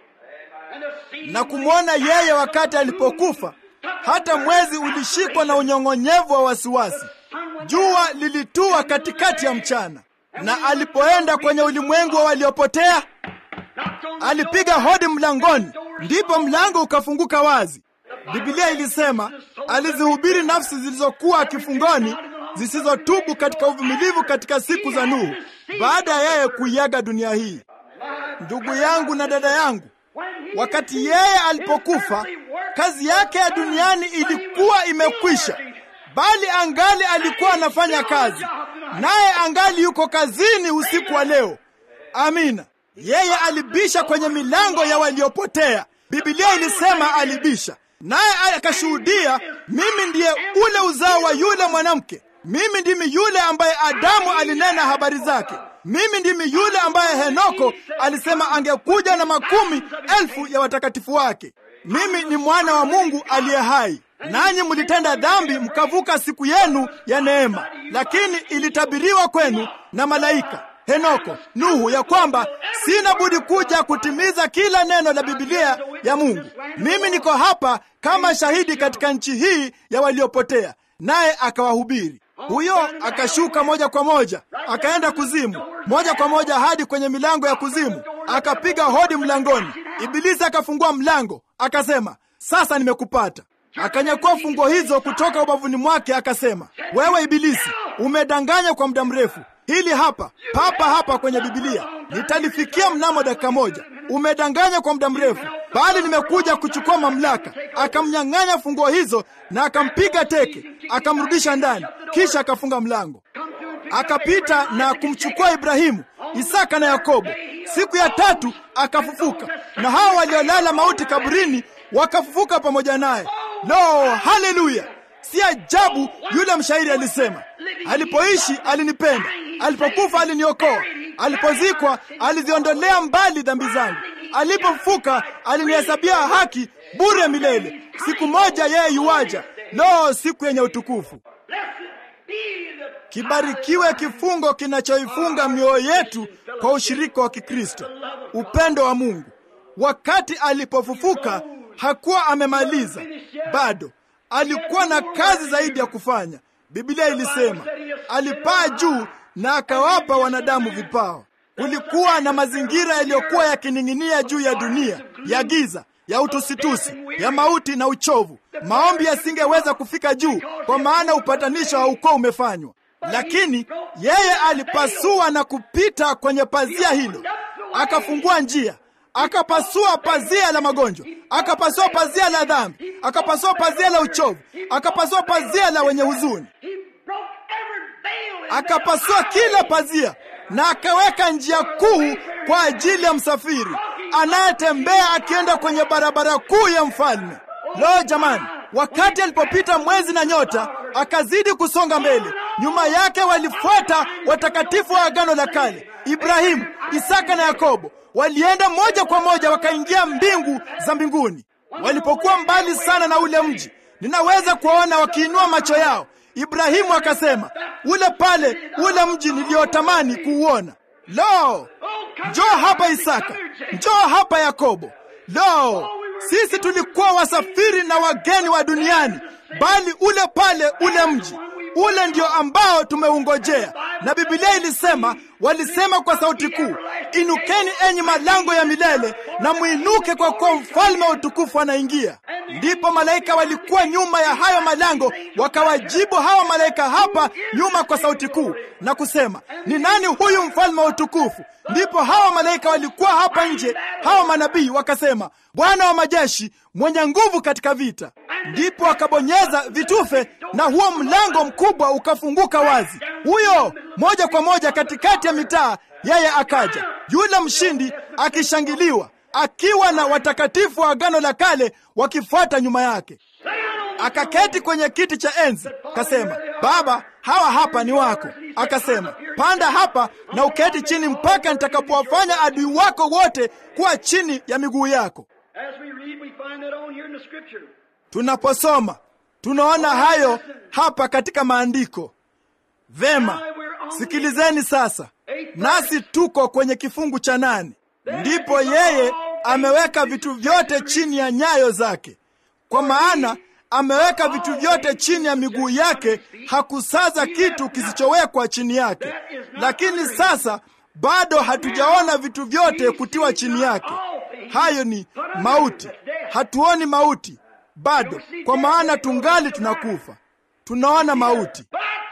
na kumwona yeye wakati alipokufa. Hata mwezi ulishikwa na unyong'onyevu wa wasiwasi, jua lilitua katikati ya mchana, na alipoenda kwenye ulimwengu wa waliopotea, alipiga hodi mlangoni, ndipo mlango ukafunguka wazi. Biblia ilisema alizihubiri nafsi zilizokuwa kifungoni zisizotubu katika uvumilivu katika siku za Nuhu, baada ya yeye kuiaga dunia hii. Ndugu yangu na dada yangu, wakati yeye alipokufa, kazi yake ya duniani ilikuwa imekwisha, bali angali alikuwa anafanya kazi, naye angali yuko kazini usiku wa leo. Amina. Yeye alibisha kwenye milango ya waliopotea. Biblia ilisema alibisha, naye akashuhudia, mimi ndiye ule uzao wa yule mwanamke mimi ndimi yule ambaye Adamu alinena habari zake. Mimi ndimi yule ambaye Henoko alisema angekuja na makumi elfu ya watakatifu wake. Mimi ni mwana wa Mungu aliye hai. Nanyi mlitenda dhambi mkavuka siku yenu ya neema, lakini ilitabiriwa kwenu na malaika Henoko, Nuhu, ya kwamba sina budi kuja kutimiza kila neno la Biblia ya Mungu. Mimi niko hapa kama shahidi katika nchi hii ya waliopotea, naye akawahubiri huyo akashuka moja kwa moja akaenda kuzimu, moja kwa moja hadi kwenye milango ya kuzimu, akapiga hodi mlangoni. Ibilisi akafungua mlango, akasema, sasa nimekupata. Akanyakua funguo hizo kutoka ubavuni mwake, akasema, wewe Ibilisi, umedanganya kwa muda mrefu. Hili hapa papa hapa kwenye Bibilia nitalifikia mnamo dakika moja. Umedanganya kwa muda mrefu, bali nimekuja kuchukua mamlaka. Akamnyang'anya funguo hizo na akampiga teke, akamrudisha ndani, kisha akafunga mlango. Akapita na kumchukua Ibrahimu, Isaka na Yakobo. Siku ya tatu akafufuka, na hao waliolala mauti kaburini wakafufuka pamoja naye. Lo, haleluya! Si ajabu yule mshairi alisema, alipoishi alinipenda, alipokufa aliniokoa, alipozikwa aliziondolea mbali dhambi zangu, alipofufuka alinihesabia haki bure milele. Siku moja yeye yuwaja, lo, siku yenye utukufu. Kibarikiwe kifungo kinachoifunga mioyo yetu kwa ushirika wa Kikristo, upendo wa Mungu. Wakati alipofufuka hakuwa amemaliza bado, alikuwa na kazi zaidi ya kufanya. Biblia ilisema alipaa juu na akawapa wanadamu vipawa. Kulikuwa na mazingira yaliyokuwa yakining'inia juu ya dunia ya giza, ya utusitusi, ya mauti na uchovu. Maombi yasingeweza kufika juu, kwa maana upatanisho haukuwa umefanywa. Lakini yeye alipasua na kupita kwenye pazia hilo, akafungua njia akapasua pazia la magonjwa, akapasua pazia la dhambi, akapasua pazia la uchovu, akapasua pazia la wenye huzuni, akapasua kila pazia na akaweka njia kuu kwa ajili ya msafiri anayetembea akienda kwenye barabara kuu ya mfalme. Lo, jamani! Wakati alipopita mwezi na nyota, akazidi kusonga mbele. Nyuma yake walifuata watakatifu wa Agano la Kale, Ibrahimu, Isaka na Yakobo. Walienda moja kwa moja wakaingia mbingu za mbinguni. Walipokuwa mbali sana na ule mji, ninaweza kuwaona wakiinua macho yao. Ibrahimu akasema, ule pale, ule mji niliotamani kuuona. Lo, njoo hapa Isaka, njoo hapa Yakobo. Lo, sisi tulikuwa wasafiri na wageni wa duniani, bali ule pale, ule mji ule ndio ambao tumeungojea, na Biblia ilisema walisema kwa sauti kuu, inukeni enyi malango ya milele na mwinuke, kwa kuwa mfalme wa utukufu anaingia. Ndipo malaika walikuwa nyuma ya hayo malango wakawajibu hawa malaika hapa nyuma kwa sauti kuu na kusema, ni nani huyu mfalme wa utukufu? Ndipo hawa malaika walikuwa hapa nje, hawa manabii wakasema, Bwana wa majeshi mwenye nguvu katika vita. Ndipo wakabonyeza vitufe na huo mlango mkubwa ukafunguka wazi, huyo moja kwa moja katikati ya mitaa. Yeye akaja, yule mshindi akishangiliwa, akiwa na watakatifu wa Agano la Kale wakifuata nyuma yake. Akaketi kwenye kiti cha enzi, kasema, Baba, hawa hapa ni wako. Akasema, panda hapa na uketi chini mpaka nitakapowafanya adui wako wote kuwa chini ya miguu yako. Tunaposoma tunaona hayo hapa katika maandiko. Vema, sikilizeni sasa, nasi tuko kwenye kifungu cha nane. Ndipo yeye ameweka vitu vyote chini ya nyayo zake, kwa maana ameweka vitu vyote chini ya miguu yake, hakusaza kitu kisichowekwa chini yake. Lakini sasa bado hatujaona vitu vyote kutiwa chini yake. Hayo ni mauti. Hatuoni mauti bado, kwa maana tungali tunakufa. Tunaona mauti,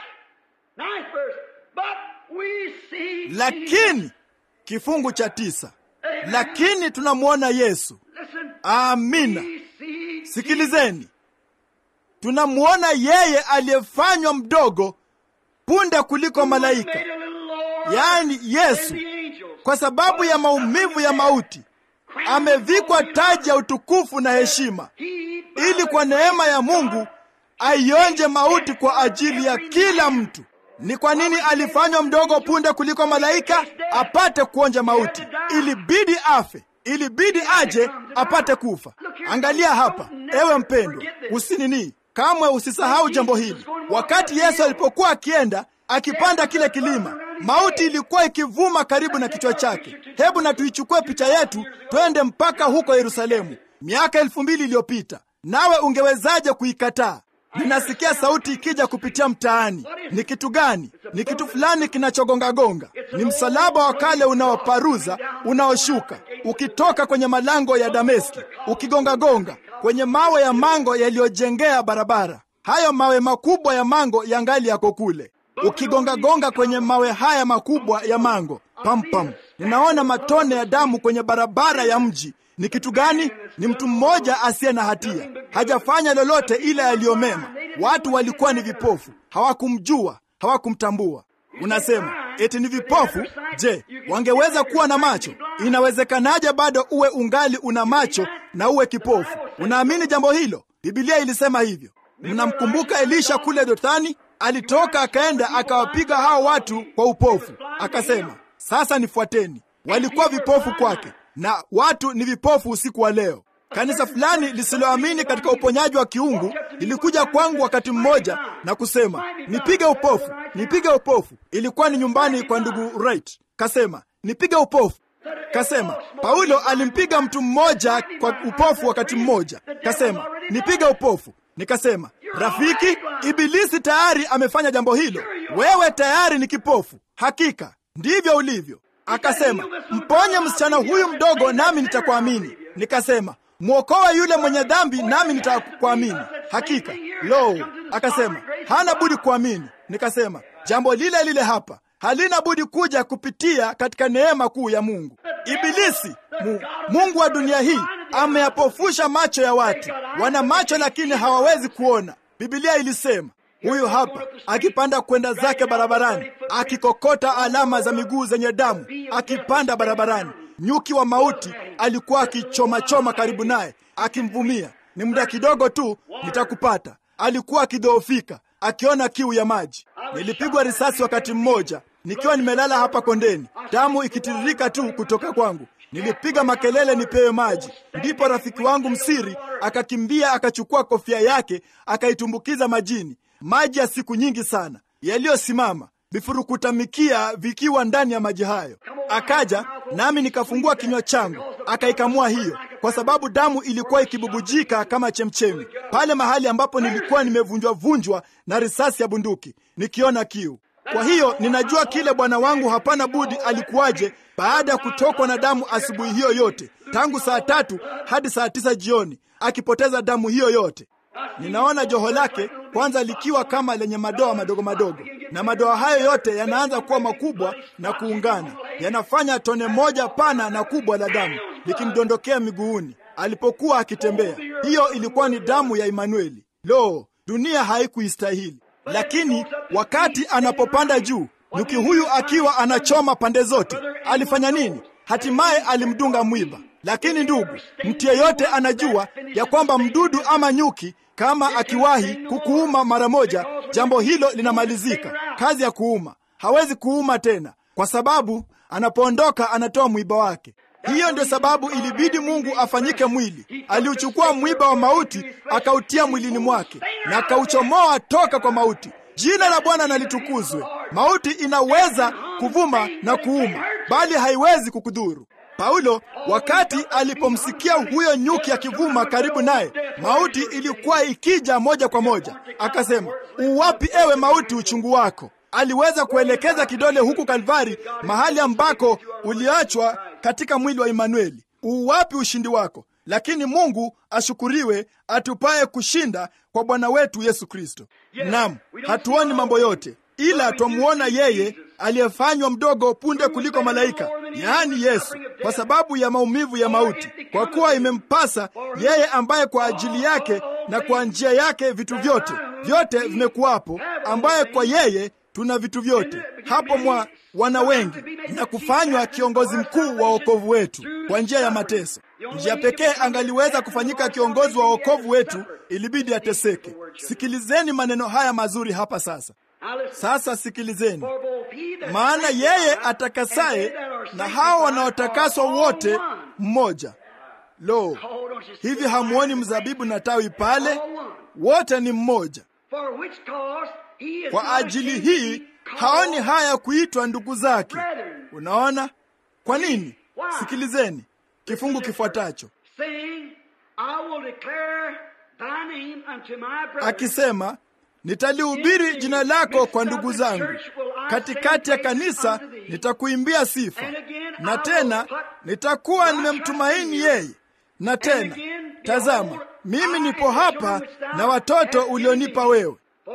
lakini kifungu cha tisa, lakini tunamwona Yesu. Amina, sikilizeni tunamwona yeye aliyefanywa mdogo punde kuliko malaika, yaani Yesu. Kwa sababu ya maumivu ya mauti amevikwa taji ya utukufu na heshima, ili kwa neema ya Mungu aionje mauti kwa ajili ya kila mtu. Ni kwa nini alifanywa mdogo punde kuliko malaika? Apate kuonja mauti. Ilibidi afe, ilibidi aje apate kufa. Angalia hapa, ewe mpendwa, usinini Kamwe usisahau jambo hili. Wakati Yesu alipokuwa akienda akipanda kile kilima, mauti ilikuwa ikivuma karibu na kichwa chake. Hebu na tuichukue picha yetu twende mpaka huko Yerusalemu miaka elfu mbili iliyopita. Nawe ungewezaje kuikataa? Ninasikia sauti ikija kupitia mtaani. Ni kitu gani? Ni kitu fulani kinachogongagonga. Ni msalaba wa kale unaoparuza, unaoshuka ukitoka kwenye malango ya Dameski, ukigongagonga kwenye mawe ya mango yaliyojengea barabara. Hayo mawe makubwa ya mango yangali yako kule, ukigongagonga kwenye mawe haya makubwa ya mango. Pampam, ninaona matone ya damu kwenye barabara ya mji. Ni kitu gani? Ni mtu mmoja asiye na hatia, hajafanya lolote ila yaliyomema. Watu walikuwa ni vipofu, hawakumjua, hawakumtambua. Unasema eti ni vipofu? Je, wangeweza kuwa na macho? Inawezekanaje bado uwe ungali una macho na uwe kipofu? Unaamini jambo hilo? Biblia ilisema hivyo. Mnamkumbuka Elisha kule Dothani? Alitoka akaenda akawapiga hao watu kwa upofu, akasema sasa nifuateni. Walikuwa vipofu kwake, na watu ni vipofu usiku wa leo. Kanisa fulani lisiloamini katika uponyaji wa kiungu lilikuja kwangu wakati mmoja na kusema nipige upofu, nipige upofu. Ilikuwa ni nyumbani kwa ndugu Wright. Kasema nipige upofu. Kasema Paulo alimpiga mtu mmoja kwa upofu wakati mmoja. Kasema nipige upofu. Nikasema rafiki, Ibilisi tayari amefanya jambo hilo. Wewe tayari ni kipofu, hakika ndivyo ulivyo. Akasema mponye msichana huyu mdogo, nami nitakuamini. Nikasema mwokoe yule mwenye dhambi, nami nitakuamini hakika. Lo, akasema hana budi kuamini. Nikasema jambo lile lile hapa halina budi kuja kupitia katika neema kuu ya Mungu. Ibilisi mu, Mungu wa dunia hii ameyapofusha macho ya watu. Wana macho lakini hawawezi kuona. Biblia ilisema huyu hapa akipanda kwenda zake barabarani, akikokota alama za miguu zenye damu, akipanda barabarani. Nyuki wa mauti alikuwa akichomachoma karibu naye, akimvumia, ni muda kidogo tu nitakupata. Alikuwa akidhoofika, akiona kiu ya maji. Nilipigwa risasi wakati mmoja nikiwa nimelala hapa kondeni, damu ikitiririka tu kutoka kwangu. Nilipiga makelele nipewe maji. Ndipo rafiki wangu msiri akakimbia akachukua kofia yake akaitumbukiza majini, maji ya siku nyingi sana yaliyosimama vifurukutamikia vikiwa ndani ya maji hayo. Akaja nami nikafungua kinywa changu, akaikamua hiyo, kwa sababu damu ilikuwa ikibubujika kama chemchemi pale mahali ambapo nilikuwa nimevunjwa vunjwa na risasi ya bunduki, nikiona kiu. Kwa hiyo ninajua kile bwana wangu hapana budi alikuwaje baada ya kutokwa na damu asubuhi hiyo yote, tangu saa tatu hadi saa tisa jioni, akipoteza damu hiyo yote. Ninaona joho lake kwanza likiwa kama lenye madoa madogo madogo, na madoa hayo yote yanaanza kuwa makubwa na kuungana, yanafanya tone moja pana na kubwa la damu likimdondokea miguuni alipokuwa akitembea. Hiyo ilikuwa ni damu ya Imanueli. Lo, dunia haikuistahili. Lakini wakati anapopanda juu, nyuki huyu akiwa anachoma pande zote, alifanya nini? Hatimaye alimdunga mwiba. Lakini ndugu, mtu yeyote anajua ya kwamba mdudu ama nyuki kama akiwahi kukuuma mara moja, jambo hilo linamalizika. Kazi ya kuuma hawezi kuuma tena, kwa sababu anapoondoka anatoa mwiba wake. Hiyo ndio sababu ilibidi Mungu afanyike mwili. Aliuchukua mwiba wa mauti akautia mwilini mwake na akauchomoa toka kwa mauti. Jina la Bwana na litukuzwe. Mauti inaweza kuvuma na kuuma, bali haiwezi kukudhuru. Paulo wakati alipomsikia huyo nyuki akivuma karibu naye, mauti ilikuwa ikija moja kwa moja, akasema, uwapi ewe mauti uchungu wako? Aliweza kuelekeza kidole huku Kalvari, mahali ambako uliachwa katika mwili wa Imanueli. Uwapi ushindi wako? Lakini Mungu ashukuriwe, atupaye kushinda kwa Bwana wetu Yesu Kristo. Naam, hatuoni mambo yote, ila twamuona yeye aliyefanywa mdogo punde kuliko malaika, yaani Yesu, kwa sababu ya maumivu ya mauti, kwa kuwa imempasa yeye ambaye kwa ajili yake na kwa njia yake vitu vyote vyote vimekuwapo, ambaye kwa yeye tuna vitu vyote, hapo mwa wana wengi, na kufanywa kiongozi mkuu wa wokovu wetu kwa njia ya mateso. Njia pekee angaliweza kufanyika kiongozi wa wokovu wetu ilibidi ateseke. Sikilizeni maneno haya mazuri hapa sasa. Sasa sikilizeni, maana yeye atakasaye na hao wanaotakaswa wote mmoja. Lo, hivi hamuoni mzabibu na tawi pale? Wote ni mmoja. Kwa ajili hii haoni haya kuitwa ndugu zake. Unaona kwa nini? Sikilizeni kifungu kifuatacho, akisema nitalihubiri jina lako kwa ndugu zangu, katikati ya kanisa nitakuimbia sifa, na tena nitakuwa nimemtumaini yeye, na tena tazama, mimi nipo hapa na watoto ulionipa wewe.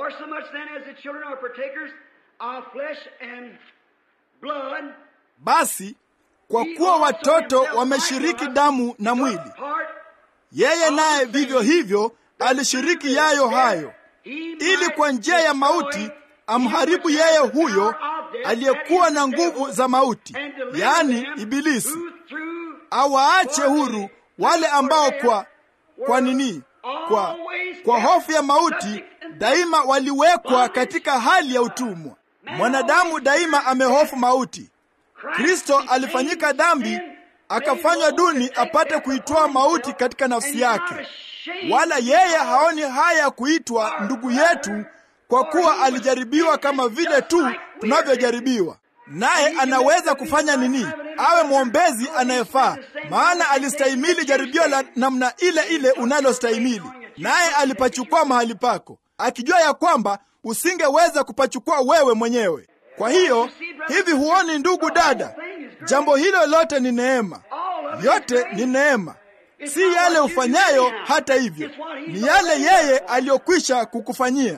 Basi kwa kuwa watoto wameshiriki damu na mwili, yeye naye vivyo hivyo alishiriki yayo hayo, ili kwa njia ya mauti amharibu yeye huyo aliyekuwa na nguvu za mauti, yaani Ibilisi, awaache huru wale ambao kwa kwa nini, kwa kwa hofu ya mauti daima waliwekwa katika hali ya utumwa. Mwanadamu daima amehofu mauti. Kristo alifanyika dhambi akafanywa duni apate kuitoa mauti katika nafsi yake, wala yeye haoni haya kuitwa ndugu yetu, kwa kuwa alijaribiwa kama vile tu tunavyojaribiwa. Naye anaweza kufanya nini? Awe mwombezi anayefaa, maana alistahimili jaribio la namna ile ile unalostahimili, naye alipachukua mahali pako, akijua ya kwamba usingeweza kupachukua wewe mwenyewe. Kwa hiyo hivi, huoni ndugu dada, jambo hilo lote ni neema, yote ni neema, si yale ufanyayo. Hata hivyo, ni yale yeye aliyokwisha kukufanyia.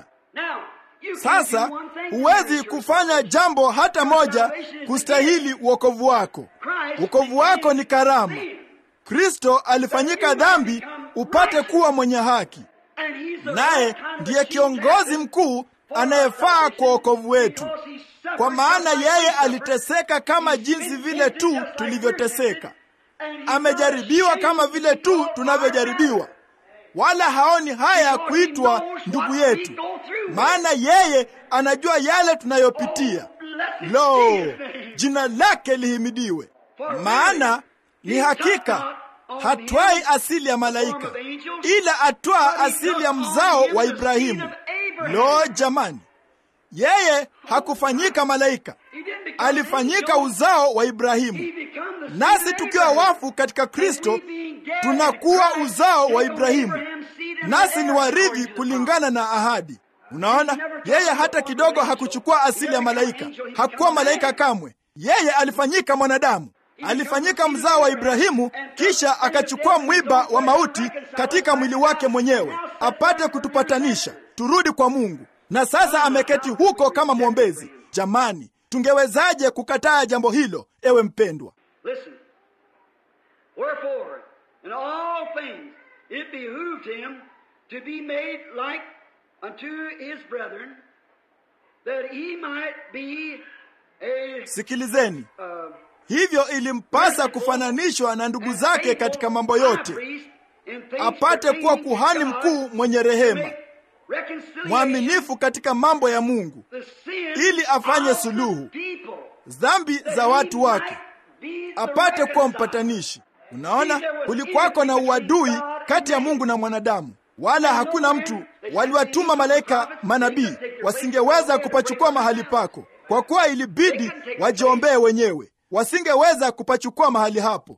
Sasa huwezi kufanya jambo hata moja kustahili uokovu wako. Uokovu wako ni karama. Kristo alifanyika dhambi upate kuwa mwenye haki, naye ndiye kiongozi mkuu anayefaa kwa wokovu wetu, kwa maana yeye aliteseka kama jinsi vile tu tulivyoteseka, amejaribiwa kama vile tu tunavyojaribiwa, wala haoni haya kuitwa ndugu yetu, maana yeye anajua yale tunayopitia. Lo, jina lake lihimidiwe! Maana ni hakika hatwai asili ya malaika, ila atwaa asili ya mzao wa Ibrahimu. Lo, jamani, yeye hakufanyika malaika, alifanyika uzao wa Ibrahimu. Nasi tukiwa wafu katika Kristo tunakuwa uzao wa Ibrahimu, nasi ni warithi kulingana na ahadi. Unaona, yeye hata kidogo hakuchukua asili ya malaika, hakuwa malaika kamwe. Yeye alifanyika mwanadamu, alifanyika mzao wa Ibrahimu, kisha akachukua mwiba wa mauti katika mwili wake mwenyewe apate kutupatanisha turudi kwa Mungu, na sasa ameketi huko kama mwombezi. Jamani, tungewezaje kukataa jambo hilo, ewe mpendwa? Listen. Wherefore, in all things it behooved him to be made like unto his brethren, that he might be a Sikilizeni, uh, hivyo ilimpasa kufananishwa na ndugu zake katika mambo yote, apate kuwa kuhani mkuu mwenye rehema, mwaminifu katika mambo ya Mungu, ili afanye suluhu dhambi za watu wake, apate kuwa mpatanishi. Unaona, kulikuwako na uadui kati ya Mungu na mwanadamu, wala hakuna mtu. Waliwatuma malaika manabii, wasingeweza kupachukua mahali pako, kwa kuwa ilibidi wajiombee wenyewe, wasingeweza kupachukua mahali hapo.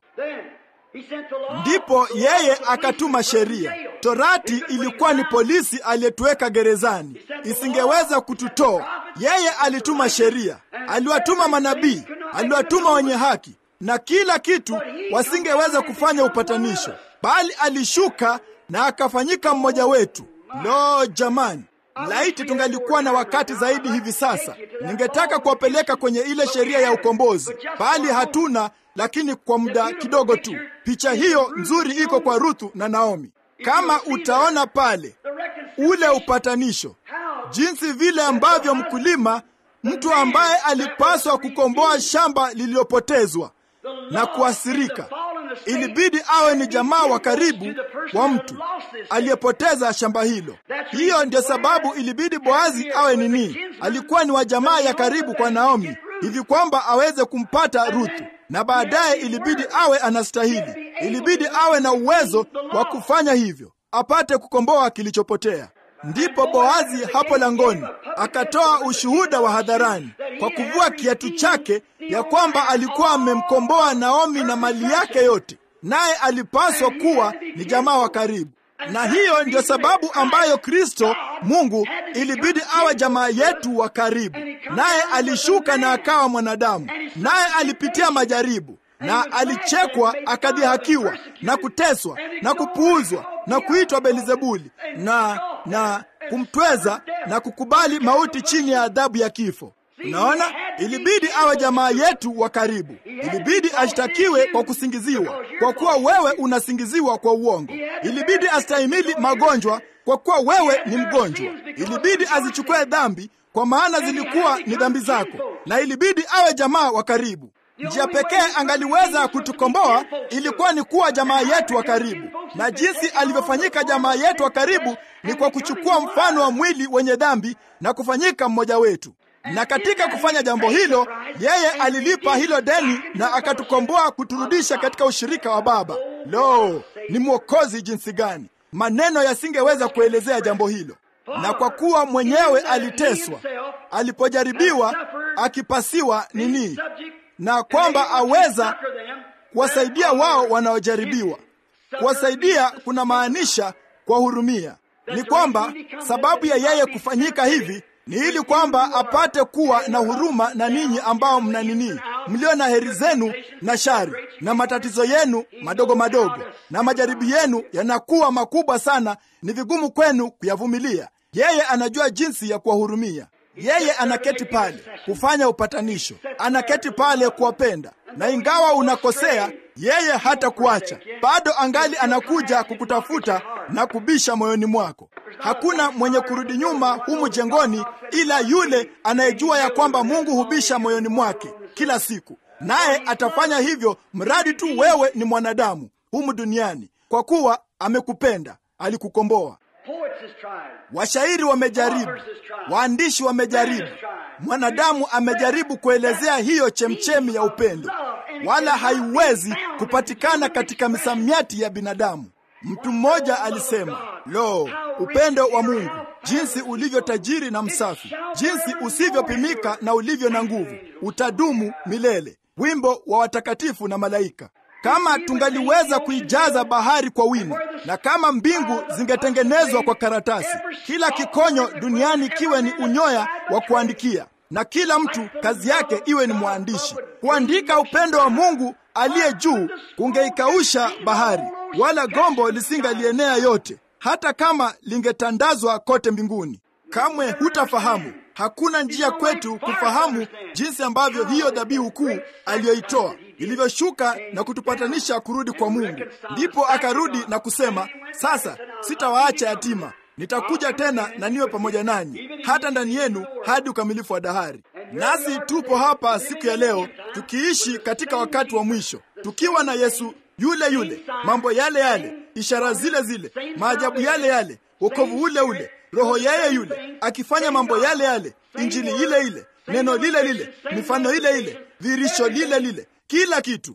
Ndipo yeye akatuma sheria. Torati ilikuwa ni polisi aliyetuweka gerezani, isingeweza kututoa. Yeye alituma sheria, aliwatuma manabii, aliwatuma wenye haki na kila kitu, wasingeweza kufanya upatanisho, bali alishuka na akafanyika mmoja wetu. Lo, jamani! Laiti tungalikuwa na wakati zaidi hivi sasa, ningetaka kuwapeleka kwenye ile sheria ya ukombozi, bali hatuna lakini kwa muda kidogo tu. Picha hiyo nzuri iko kwa Ruthu na Naomi. Kama utaona pale ule upatanisho, jinsi vile ambavyo mkulima, mtu ambaye alipaswa kukomboa shamba lililopotezwa na kuasirika, ilibidi awe ni jamaa wa karibu wa mtu aliyepoteza shamba hilo. Hiyo ndio sababu ilibidi Boazi awe nini, alikuwa ni wa jamaa ya karibu kwa Naomi, hivi kwamba aweze kumpata Ruthu na baadaye ilibidi awe anastahili, ilibidi awe na uwezo wa kufanya hivyo, apate kukomboa kilichopotea. Ndipo Boazi hapo langoni akatoa ushuhuda wa hadharani kwa kuvua kiatu chake ya kwamba alikuwa amemkomboa Naomi na mali yake yote, naye alipaswa kuwa ni jamaa wa karibu. Na hiyo ndio sababu ambayo Kristo Mungu ilibidi awe jamaa yetu wa karibu, naye alishuka na akawa mwanadamu, naye alipitia majaribu na alichekwa, akadhihakiwa na kuteswa na kupuuzwa na kuitwa Belzebuli na na kumtweza na kukubali mauti chini ya adhabu ya kifo. Unaona, ilibidi awe jamaa yetu wa karibu. Ilibidi ashtakiwe kwa kusingiziwa, kwa kuwa wewe unasingiziwa kwa uongo. Ilibidi astahimili magonjwa, kwa kuwa wewe ni mgonjwa. Ilibidi azichukue dhambi, kwa maana zilikuwa ni dhambi zako, na ilibidi awe jamaa wa karibu. Njia pekee angaliweza kutukomboa ilikuwa ni kuwa jamaa yetu wa karibu, na jinsi alivyofanyika jamaa yetu wa karibu ni kwa kuchukua mfano wa mwili wenye dhambi na kufanyika mmoja wetu na katika kufanya jambo hilo, yeye alilipa hilo deni na akatukomboa kuturudisha katika ushirika wa Baba. Lo, ni mwokozi jinsi gani! Maneno yasingeweza kuelezea jambo hilo. Na kwa kuwa mwenyewe aliteswa, alipojaribiwa, akipasiwa nini, na kwamba aweza kuwasaidia wao wanaojaribiwa. Kuwasaidia kuna maanisha kuwahurumia. Ni kwamba sababu ya yeye kufanyika hivi ni ili kwamba apate kuwa na huruma na ninyi ambao mna nini, mlio na heri zenu na shari na matatizo yenu madogo madogo, na majaribu yenu yanakuwa makubwa sana, ni vigumu kwenu kuyavumilia. Yeye anajua jinsi ya kuwahurumia. Yeye anaketi pale kufanya upatanisho, anaketi pale kuwapenda, na ingawa unakosea, yeye hata kuacha bado, angali anakuja kukutafuta na kubisha moyoni mwako. Hakuna mwenye kurudi nyuma humu jengoni ila yule anayejua ya kwamba Mungu hubisha moyoni mwake kila siku, naye atafanya hivyo mradi tu wewe ni mwanadamu humu duniani, kwa kuwa amekupenda, alikukomboa. Washairi wamejaribu, waandishi wamejaribu, mwanadamu amejaribu kuelezea hiyo chemchemi ya upendo, wala haiwezi kupatikana katika misamiati ya binadamu. Mtu mmoja alisema, lo, upendo wa Mungu jinsi ulivyo tajiri na msafi, jinsi usivyopimika na ulivyo na nguvu, utadumu milele. Wimbo wa watakatifu na malaika. kama tungaliweza kuijaza bahari kwa wino, na kama mbingu zingetengenezwa kwa karatasi, kila kikonyo duniani kiwe ni unyoya wa kuandikia, na kila mtu kazi yake iwe ni mwandishi. Kuandika upendo wa Mungu aliye juu kungeikausha bahari, wala gombo lisingalienea yote, hata kama lingetandazwa kote mbinguni. Kamwe hutafahamu. Hakuna njia kwetu kufahamu jinsi ambavyo hiyo dhabihu kuu aliyoitoa ilivyoshuka na kutupatanisha kurudi kwa Mungu. Ndipo akarudi na kusema, sasa sitawaacha yatima, nitakuja tena na niwe pamoja nanyi hata ndani yenu hadi ukamilifu wa dahari. Nasi tupo hapa siku ya leo tukiishi katika wakati wa mwisho, tukiwa na Yesu yule yule, mambo yale yale, ishara zile zile, maajabu yale yale, wokovu ule ule Roho yeye yule akifanya mambo yale yale, injili ile ile, neno lile lile, mifano ile ile, dhirisho lile lile, kila kitu.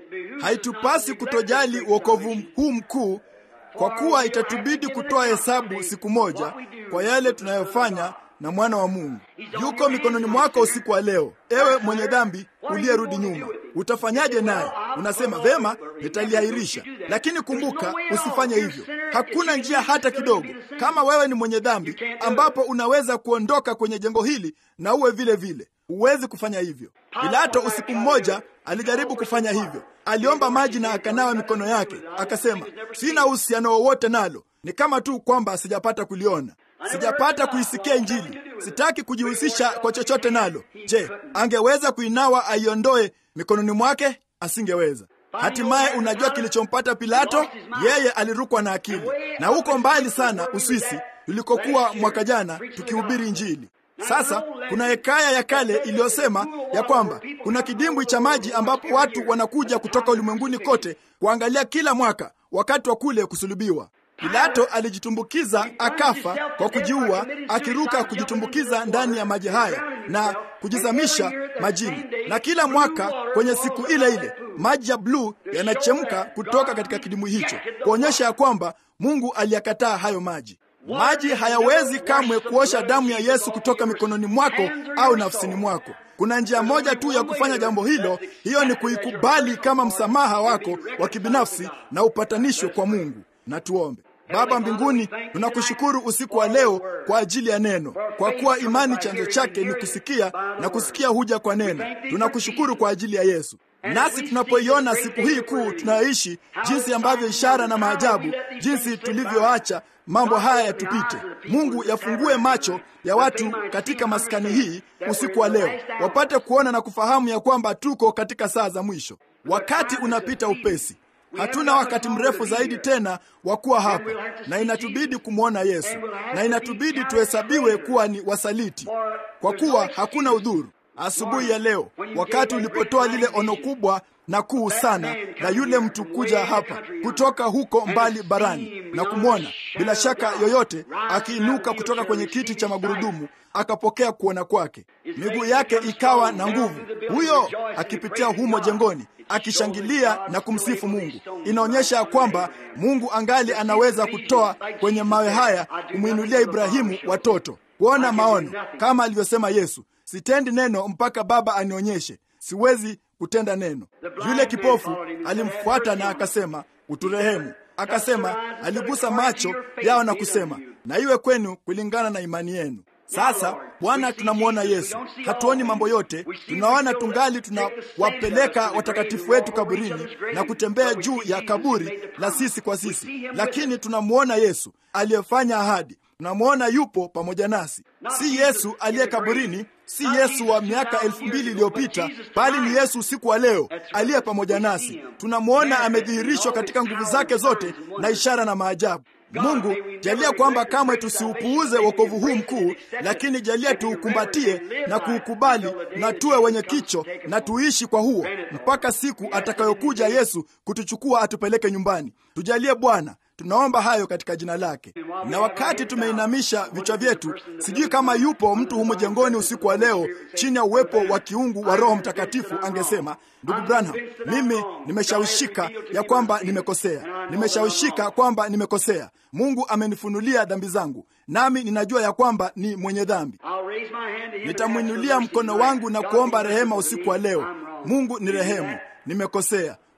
Haitupasi kutojali wokovu huu mkuu, kwa kuwa itatubidi kutoa hesabu siku moja kwa yale tunayofanya na mwana wa Mungu. Yuko mikononi mwako usiku wa leo, ewe mwenye dhambi uliyerudi nyuma. Utafanyaje naye? Unasema vema, nitaliahirisha. Lakini kumbuka, usifanye hivyo. Hakuna njia hata kidogo, kama wewe ni mwenye dhambi, ambapo unaweza kuondoka kwenye jengo hili na uwe vile vile. Huwezi kufanya hivyo. Pilato usiku mmoja alijaribu kufanya hivyo. Aliomba maji na akanawa mikono yake, akasema, sina uhusiano wowote nalo, ni kama tu kwamba sijapata kuliona sijapata kuisikia Injili, sitaki kujihusisha kwa chochote nalo. Je, angeweza kuinawa aiondoe mikononi mwake? Asingeweza. Hatimaye, unajua kilichompata Pilato? Yeye alirukwa na akili, na huko mbali sana Uswisi tulikokuwa mwaka jana tukihubiri Injili. Sasa kuna hekaya ya kale iliyosema ya kwamba kuna kidimbwi cha maji ambapo watu wanakuja kutoka ulimwenguni kote kuangalia kila mwaka wakati wa kule kusulubiwa. Pilato alijitumbukiza akafa kwa kujiua, akiruka kujitumbukiza ndani ya maji haya na kujizamisha majini. Na kila mwaka kwenye siku ile ile maji ya bluu yanachemka kutoka katika kidimbwi hicho, kuonyesha ya kwamba Mungu aliyakataa hayo maji. Maji hayawezi kamwe kuosha damu ya Yesu kutoka mikononi mwako au nafsini mwako. Kuna njia moja tu ya kufanya jambo hilo, hiyo ni kuikubali kama msamaha wako wa kibinafsi na upatanishwe kwa Mungu. Na tuombe. Baba mbinguni, tunakushukuru usiku wa leo kwa ajili ya neno, kwa kuwa imani chanzo chake ni kusikia na kusikia huja kwa neno. Tunakushukuru kwa ajili ya Yesu. Nasi tunapoiona siku hii kuu tunayoishi, jinsi ambavyo ishara na maajabu, jinsi tulivyoacha mambo haya yatupite. Mungu, yafungue macho ya watu katika maskani hii usiku wa leo, wapate kuona na kufahamu ya kwamba tuko katika saa za mwisho. Wakati unapita upesi. Hatuna wakati mrefu zaidi tena wa kuwa hapa, na inatubidi kumwona Yesu, na inatubidi tuhesabiwe kuwa ni wasaliti, kwa kuwa hakuna udhuru. Asubuhi ya leo, wakati ulipotoa lile ono kubwa na kuu sana la yule mtu kuja hapa kutoka huko mbali barani na kumwona bila shaka yoyote akiinuka kutoka kwenye kiti cha magurudumu akapokea kuona kwake, miguu yake ikawa na nguvu, huyo akipitia humo jengoni akishangilia na kumsifu Mungu. Inaonyesha ya kwamba Mungu angali anaweza kutoa kwenye mawe haya kumwinulia Ibrahimu watoto kuona maono, kama alivyosema Yesu, sitendi neno mpaka Baba anionyeshe. Siwezi kutenda neno. Yule kipofu alimfuata na akasema, uturehemu. Akasema, aligusa macho yao na kusema, na iwe kwenu kulingana na imani yenu. Sasa Bwana, tunamwona Yesu, hatuoni mambo yote, tunaona tungali tunawapeleka watakatifu wetu kaburini na kutembea juu ya kaburi la sisi kwa sisi, lakini tunamwona Yesu aliyefanya ahadi. Tunamwona yupo pamoja nasi, si Yesu aliye kaburini, si Yesu wa miaka elfu mbili iliyopita, bali ni Yesu usiku wa leo aliye pamoja nasi. Tunamwona amedhihirishwa katika nguvu zake zote na ishara na maajabu. Mungu, jalia kwamba kamwe tusiupuuze wokovu huu mkuu, lakini jalia tuukumbatie na kuukubali na tuwe wenye kicho na tuishi kwa huo mpaka siku atakayokuja Yesu kutuchukua atupeleke nyumbani. Tujalie Bwana, tunaomba hayo katika jina lake. Na wakati tumeinamisha vichwa vyetu, sijui kama yupo mtu humu jengoni usiku wa leo chini ya uwepo wa kiungu wa Roho Mtakatifu angesema, ndugu Branham, mimi nimeshawishika ya kwamba nimekosea, nimeshawishika kwamba nimekosea. Mungu amenifunulia dhambi zangu, nami ninajua ya kwamba ni mwenye dhambi. Nitamwinulia mkono wangu na kuomba rehema usiku wa leo. Mungu ni rehemu, nimekosea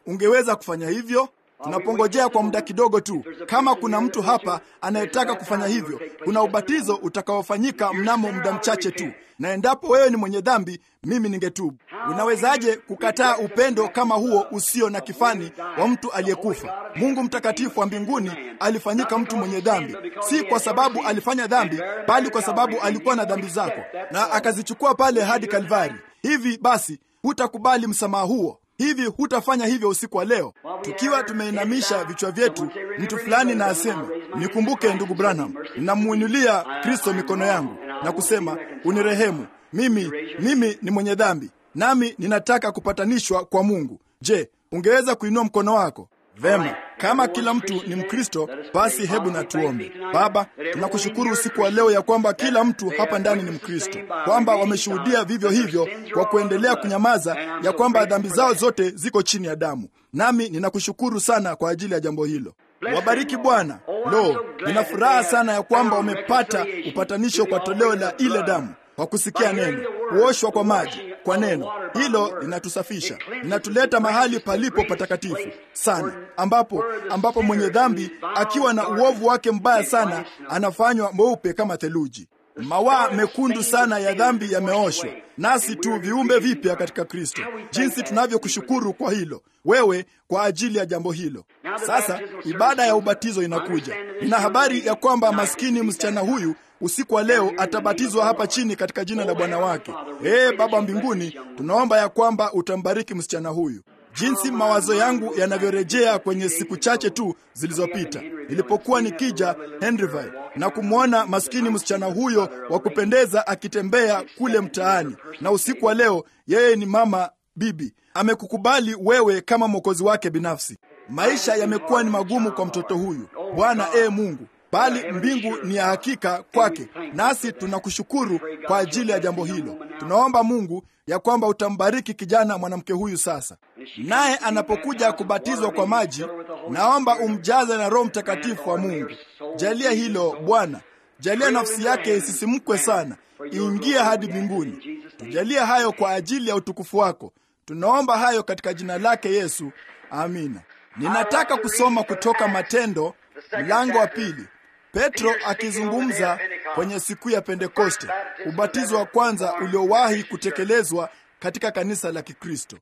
ungeweza kufanya hivyo? Tunapongojea kwa muda kidogo tu. Kama kuna mtu hapa anayetaka kufanya hivyo, kuna ubatizo utakaofanyika mnamo muda mchache tu, na endapo wewe ni mwenye dhambi, mimi ningetubu. Unawezaje kukataa upendo kama huo usio na kifani wa mtu aliyekufa? Mungu mtakatifu wa mbinguni alifanyika mtu mwenye dhambi, si kwa sababu alifanya dhambi, bali kwa sababu alikuwa na dhambi zako, na akazichukua pale hadi Kalvari. Hivi basi, hutakubali msamaha huo? Hivi hutafanya hivyo usiku wa leo? Tukiwa tumeinamisha vichwa vyetu, mtu fulani na asema, nikumbuke ndugu Branham, ninamuinulia Kristo mikono yangu na kusema, unirehemu mimi, mimi ni mwenye dhambi, nami ninataka kupatanishwa kwa Mungu. Je, ungeweza kuinua mkono wako? Vema, kama kila mtu ni Mkristo, basi hebu na tuombe. Baba, tunakushukuru usiku wa leo ya kwamba kila mtu hapa ndani ni Mkristo, kwamba wameshuhudia vivyo hivyo kwa kuendelea kunyamaza, ya kwamba dhambi zao zote ziko chini ya damu. Nami ninakushukuru sana kwa ajili ya jambo hilo. Wabariki Bwana. Lo, nina furaha sana ya kwamba wamepata upatanisho kwa toleo la ile damu kwa kusikia neno, kuoshwa kwa maji kwa neno hilo linatusafisha, linatuleta mahali palipo patakatifu sana, ambapo ambapo mwenye dhambi akiwa na uovu wake mbaya sana anafanywa mweupe kama theluji. Mawaa mekundu sana ya dhambi yameoshwa, nasi tu viumbe vipya katika Kristo. Jinsi tunavyokushukuru kwa hilo wewe, kwa ajili ya jambo hilo. Sasa ibada ya ubatizo inakuja. Nina habari ya kwamba maskini msichana huyu usiku wa leo atabatizwa hapa chini katika jina la Bwana wake. Ee Baba mbinguni, tunaomba ya kwamba utambariki msichana huyu. Jinsi mawazo yangu yanavyorejea kwenye siku chache tu zilizopita nilipokuwa nikija Henryville na kumwona maskini msichana huyo wa kupendeza akitembea kule mtaani, na usiku wa leo yeye ni mama bibi, amekukubali wewe kama mwokozi wake binafsi. Maisha yamekuwa ni magumu kwa mtoto huyu. Bwana ee Mungu, bali mbingu ni ya hakika kwake, nasi tunakushukuru kwa ajili ya jambo hilo. Tunaomba Mungu ya kwamba utambariki kijana mwanamke huyu sasa, naye anapokuja kubatizwa kwa maji, naomba umjaze na Roho Mtakatifu wa Mungu. Jalia hilo Bwana, jalia nafsi yake isisimkwe sana, iingie hadi mbinguni. Tujalia hayo kwa ajili ya utukufu wako. Tunaomba hayo katika jina lake Yesu, amina. Ninataka kusoma kutoka Matendo mlango wa pili. Petro akizungumza kwenye siku ya Pentekoste, ubatizo wa kwanza uliowahi kutekelezwa katika kanisa la Kikristo.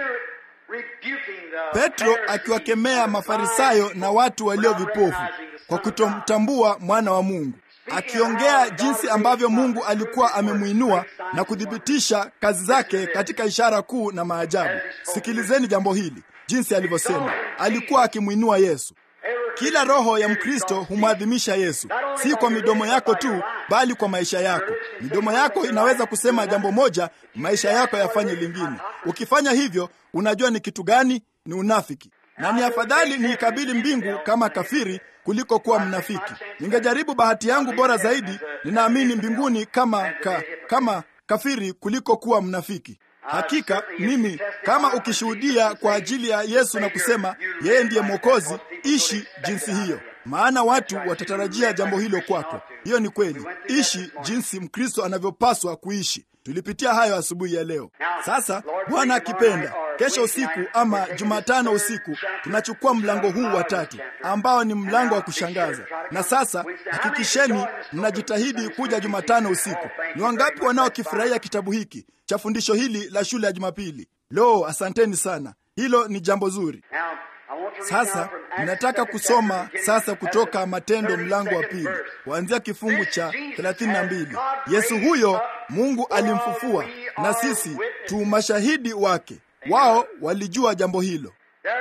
Petro akiwakemea Mafarisayo na watu walio vipofu kwa kutomtambua mwana wa Mungu, akiongea jinsi ambavyo Mungu alikuwa amemwinua na kuthibitisha kazi zake katika ishara kuu na maajabu. Sikilizeni jambo hili, jinsi alivyosema. Alikuwa akimwinua Yesu. Kila roho ya Mkristo humwadhimisha Yesu, si kwa midomo yako tu, bali kwa maisha yako. Midomo yako inaweza kusema jambo moja, maisha yako yafanye lingine. Ukifanya hivyo, unajua ni kitu gani? Ni unafiki, na ni afadhali niikabili mbingu kama kafiri kuliko kuwa mnafiki. Ningejaribu bahati yangu bora zaidi, ninaamini mbinguni kama ka, kama kafiri kuliko kuwa mnafiki. Hakika mimi kama ukishuhudia kwa ajili ya Yesu na kusema yeye ndiye Mwokozi, ishi jinsi hiyo, maana watu watatarajia jambo hilo kwako. Hiyo ni kweli. Ishi jinsi Mkristo anavyopaswa kuishi. Tulipitia hayo asubuhi ya leo. Sasa Bwana akipenda, kesho usiku ama Jumatano usiku tunachukua mlango huu wa tatu ambao ni mlango wa kushangaza. Na sasa hakikisheni mnajitahidi kuja Jumatano usiku. Ni wangapi wanaokifurahia kitabu hiki cha fundisho hili la shule ya Jumapili? Lo, asanteni sana, hilo ni jambo zuri. Sasa ninataka kusoma sasa kutoka Matendo mlango wa pili kuanzia kifungu cha 32. Yesu huyo Mungu alimfufua na sisi tu mashahidi wake. Wao walijua jambo hilo.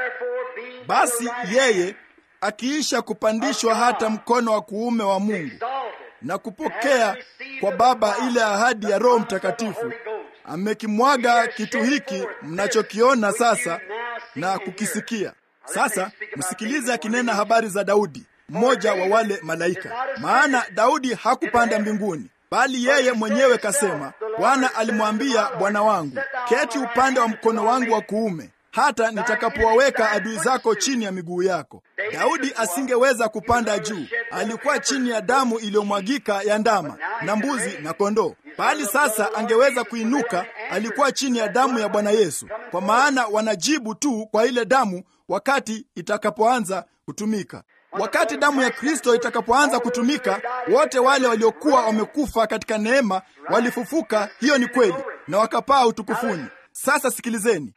Basi yeye akiisha kupandishwa hata mkono wa kuume wa Mungu na kupokea kwa Baba ile ahadi ya Roho Mtakatifu, amekimwaga kitu hiki mnachokiona sasa na kukisikia. Sasa msikilize akinena habari za Daudi, mmoja wa wale malaika. Maana Daudi hakupanda mbinguni, bali yeye mwenyewe kasema, Bwana alimwambia Bwana wangu, keti upande wa mkono wangu wa kuume hata nitakapowaweka adui zako chini ya miguu yako. Daudi asingeweza kupanda juu, alikuwa chini ya damu iliyomwagika ya ndama na mbuzi na kondoo, bali sasa angeweza kuinuka alikuwa chini ya damu ya Bwana Yesu, kwa maana wanajibu tu kwa ile damu wakati itakapoanza kutumika. Wakati damu ya Kristo itakapoanza kutumika, wote wale waliokuwa wamekufa katika neema walifufuka. Hiyo ni kweli, na wakapaa utukufuni. Sasa sikilizeni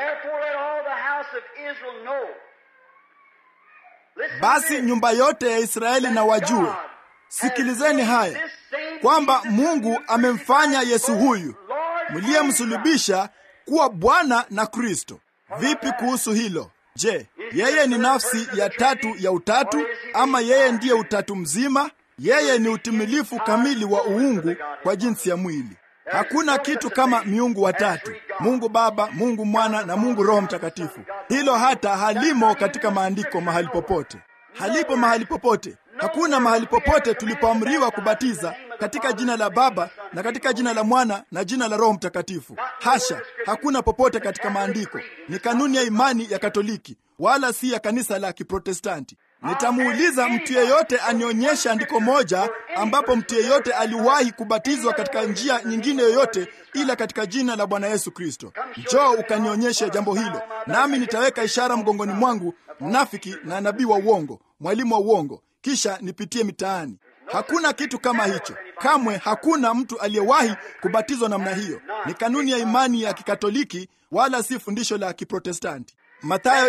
basi, nyumba yote ya Israeli na wajue, sikilizeni haya kwamba Mungu amemfanya Yesu huyu mliyemsulubisha kuwa Bwana na Kristo. Vipi kuhusu hilo? Je, yeye ni nafsi ya tatu ya utatu ama yeye ndiye utatu mzima? Yeye ni utimilifu kamili wa uungu kwa jinsi ya mwili. Hakuna kitu kama miungu watatu, Mungu Baba, Mungu Mwana na Mungu Roho Mtakatifu. Hilo hata halimo katika maandiko mahali popote, halipo mahali popote. Hakuna mahali popote tulipoamriwa kubatiza katika jina la Baba na katika jina la Mwana na jina la Roho Mtakatifu. Hasha, hakuna popote katika maandiko. Ni kanuni ya imani ya Katoliki, wala si ya kanisa la Kiprotestanti. Nitamuuliza mtu yeyote anionyeshe andiko moja ambapo mtu yeyote aliwahi kubatizwa katika njia nyingine yoyote ila katika jina la Bwana Yesu Kristo. Njoo ukanionyeshe jambo hilo, nami nitaweka ishara mgongoni mwangu, mnafiki na nabii wa uongo, mwalimu wa uongo, kisha nipitie mitaani. Hakuna kitu kama hicho kamwe. Hakuna mtu aliyewahi kubatizwa namna hiyo. Ni kanuni ya imani ya Kikatoliki, wala si fundisho la Kiprotestanti. Mathayo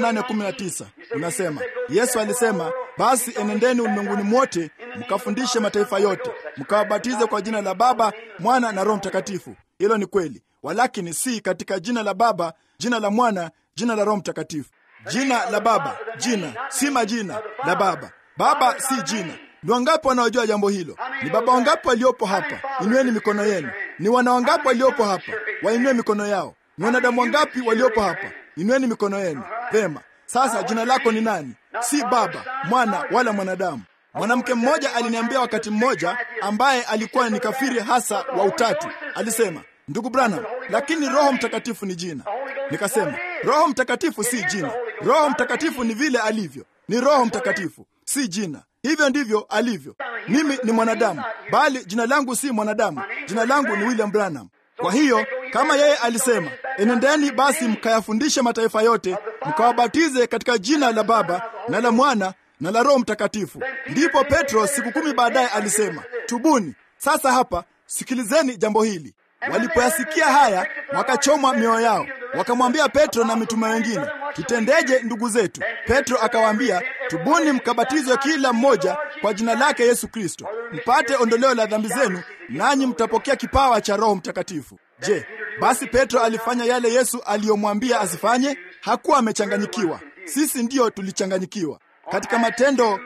28:19 unasema, Yesu alisema, basi enendeni ulimwenguni mwote mkafundishe mataifa yote mkawabatize kwa jina la Baba, Mwana na Roho Mtakatifu. Hilo ni kweli, walakini si katika jina la Baba, jina la Mwana, jina la Roho Mtakatifu. Jina la Baba, jina si majina la Baba. Baba si jina. Ni wangapi wanaojua jambo hilo? Ni baba wangapi waliopo hapa? Inueni mikono yenu. Ni wana wangapi waliopo hapa? Wainue mikono yao. Ni wanadamu wangapi waliopo hapa? Inueni mikono yenu. Vema. Sasa jina lako ni nani? Si baba, mwana wala mwanadamu. Mwanamke mmoja aliniambia wakati mmoja, ambaye alikuwa ni kafiri hasa wa utatu, alisema, ndugu Branham, lakini Roho Mtakatifu ni jina. Nikasema, Roho Mtakatifu si jina. Roho Mtakatifu ni vile alivyo, ni Roho Mtakatifu, si jina. Hivyo ndivyo alivyo. Mimi ni mwanadamu, bali jina langu si mwanadamu. Jina langu ni William Branham. Kwa hiyo kama yeye alisema, enendeni basi mkayafundishe mataifa yote, mkawabatize katika jina la Baba na la Mwana na la Roho Mtakatifu. Ndipo Petro siku kumi baadaye alisema, tubuni. Sasa hapa sikilizeni jambo hili. Walipoyasikia haya, wakachomwa mioyo yao, wakamwambia Petro na mitume wengine, tutendeje ndugu zetu? Petro akawaambia, tubuni mkabatizwe kila mmoja kwa jina lake Yesu Kristo, mpate ondoleo la dhambi zenu, nanyi mtapokea kipawa cha Roho Mtakatifu. Je, basi Petro alifanya yale Yesu aliyomwambia asifanye? Hakuwa amechanganyikiwa. Sisi ndiyo tulichanganyikiwa. Katika Matendo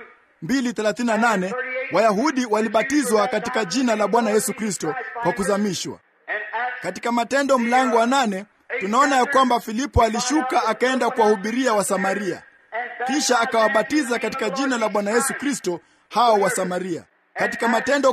2:38 Wayahudi walibatizwa katika jina la Bwana Yesu Kristo kwa kuzamishwa. Katika Matendo mlango wa nane tunaona ya kwamba Filipo alishuka akaenda kuwahubiria Wasamaria, kisha akawabatiza katika jina la Bwana Yesu Kristo hao Wasamaria. Katika Matendo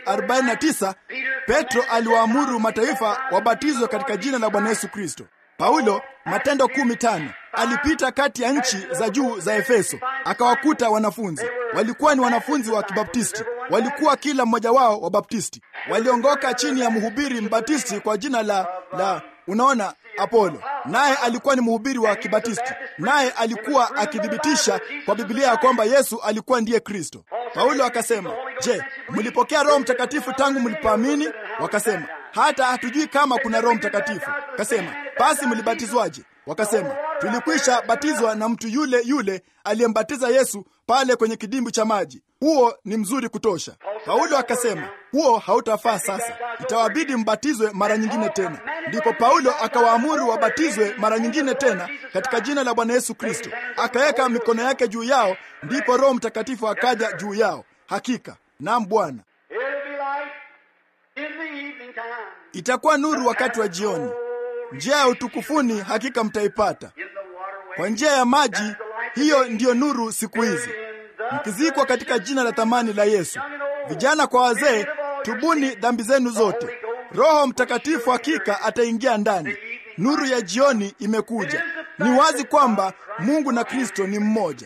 10:49 Petro aliwaamuru mataifa wabatizwe katika jina la Bwana Yesu Kristo. Paulo Matendo 10:5 alipita kati ya nchi za juu za Efeso akawakuta wanafunzi. Walikuwa ni wanafunzi wa Kibaptisti, walikuwa kila mmoja wao wa Baptisti. Waliongoka chini ya mhubiri mbatisti kwa jina la la unaona Apolo, naye alikuwa ni mhubiri wa Kibatisti, naye alikuwa akithibitisha kwa Biblia ya kwamba Yesu alikuwa ndiye Kristo. Paulo akasema, je, mlipokea Roho Mtakatifu tangu mlipoamini? Wakasema, hata hatujui kama kuna Roho Mtakatifu. Kasema, basi mlibatizwaje? Wakasema, tulikwisha batizwa na mtu yule yule aliyembatiza Yesu pale kwenye kidimbwi cha maji. Huo ni mzuri kutosha. Paulo akasema, huo hautafaa sasa, itawabidi mbatizwe mara nyingine tena. Ndipo Paulo akawaamuru wabatizwe mara nyingine tena katika jina la Bwana Yesu Kristo. Akaweka mikono yake juu yao, ndipo Roho Mtakatifu akaja juu yao. Hakika, naam Bwana. Itakuwa nuru wakati wa jioni. Njia ya utukufuni hakika mtaipata kwa njia ya maji. Hiyo ndiyo nuru siku hizi, mkizikwa katika jina la thamani la Yesu. Vijana kwa wazee, tubuni dhambi zenu zote. Roho Mtakatifu hakika ataingia ndani. Nuru ya jioni imekuja. Ni wazi kwamba Mungu na Kristo ni mmoja.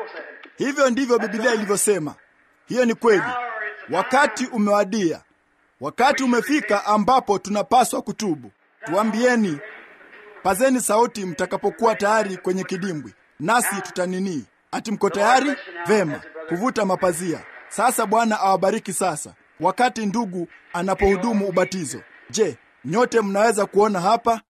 Hivyo ndivyo Biblia ilivyosema. Hiyo ni kweli. Wakati umewadia. Wakati umefika ambapo tunapaswa kutubu. Tuambieni, pazeni sauti mtakapokuwa tayari kwenye kidimbwi, nasi tutaninii. Ati mko tayari? Vema, kuvuta mapazia. Sasa Bwana awabariki. Sasa wakati ndugu anapohudumu ubatizo, je, nyote mnaweza kuona hapa?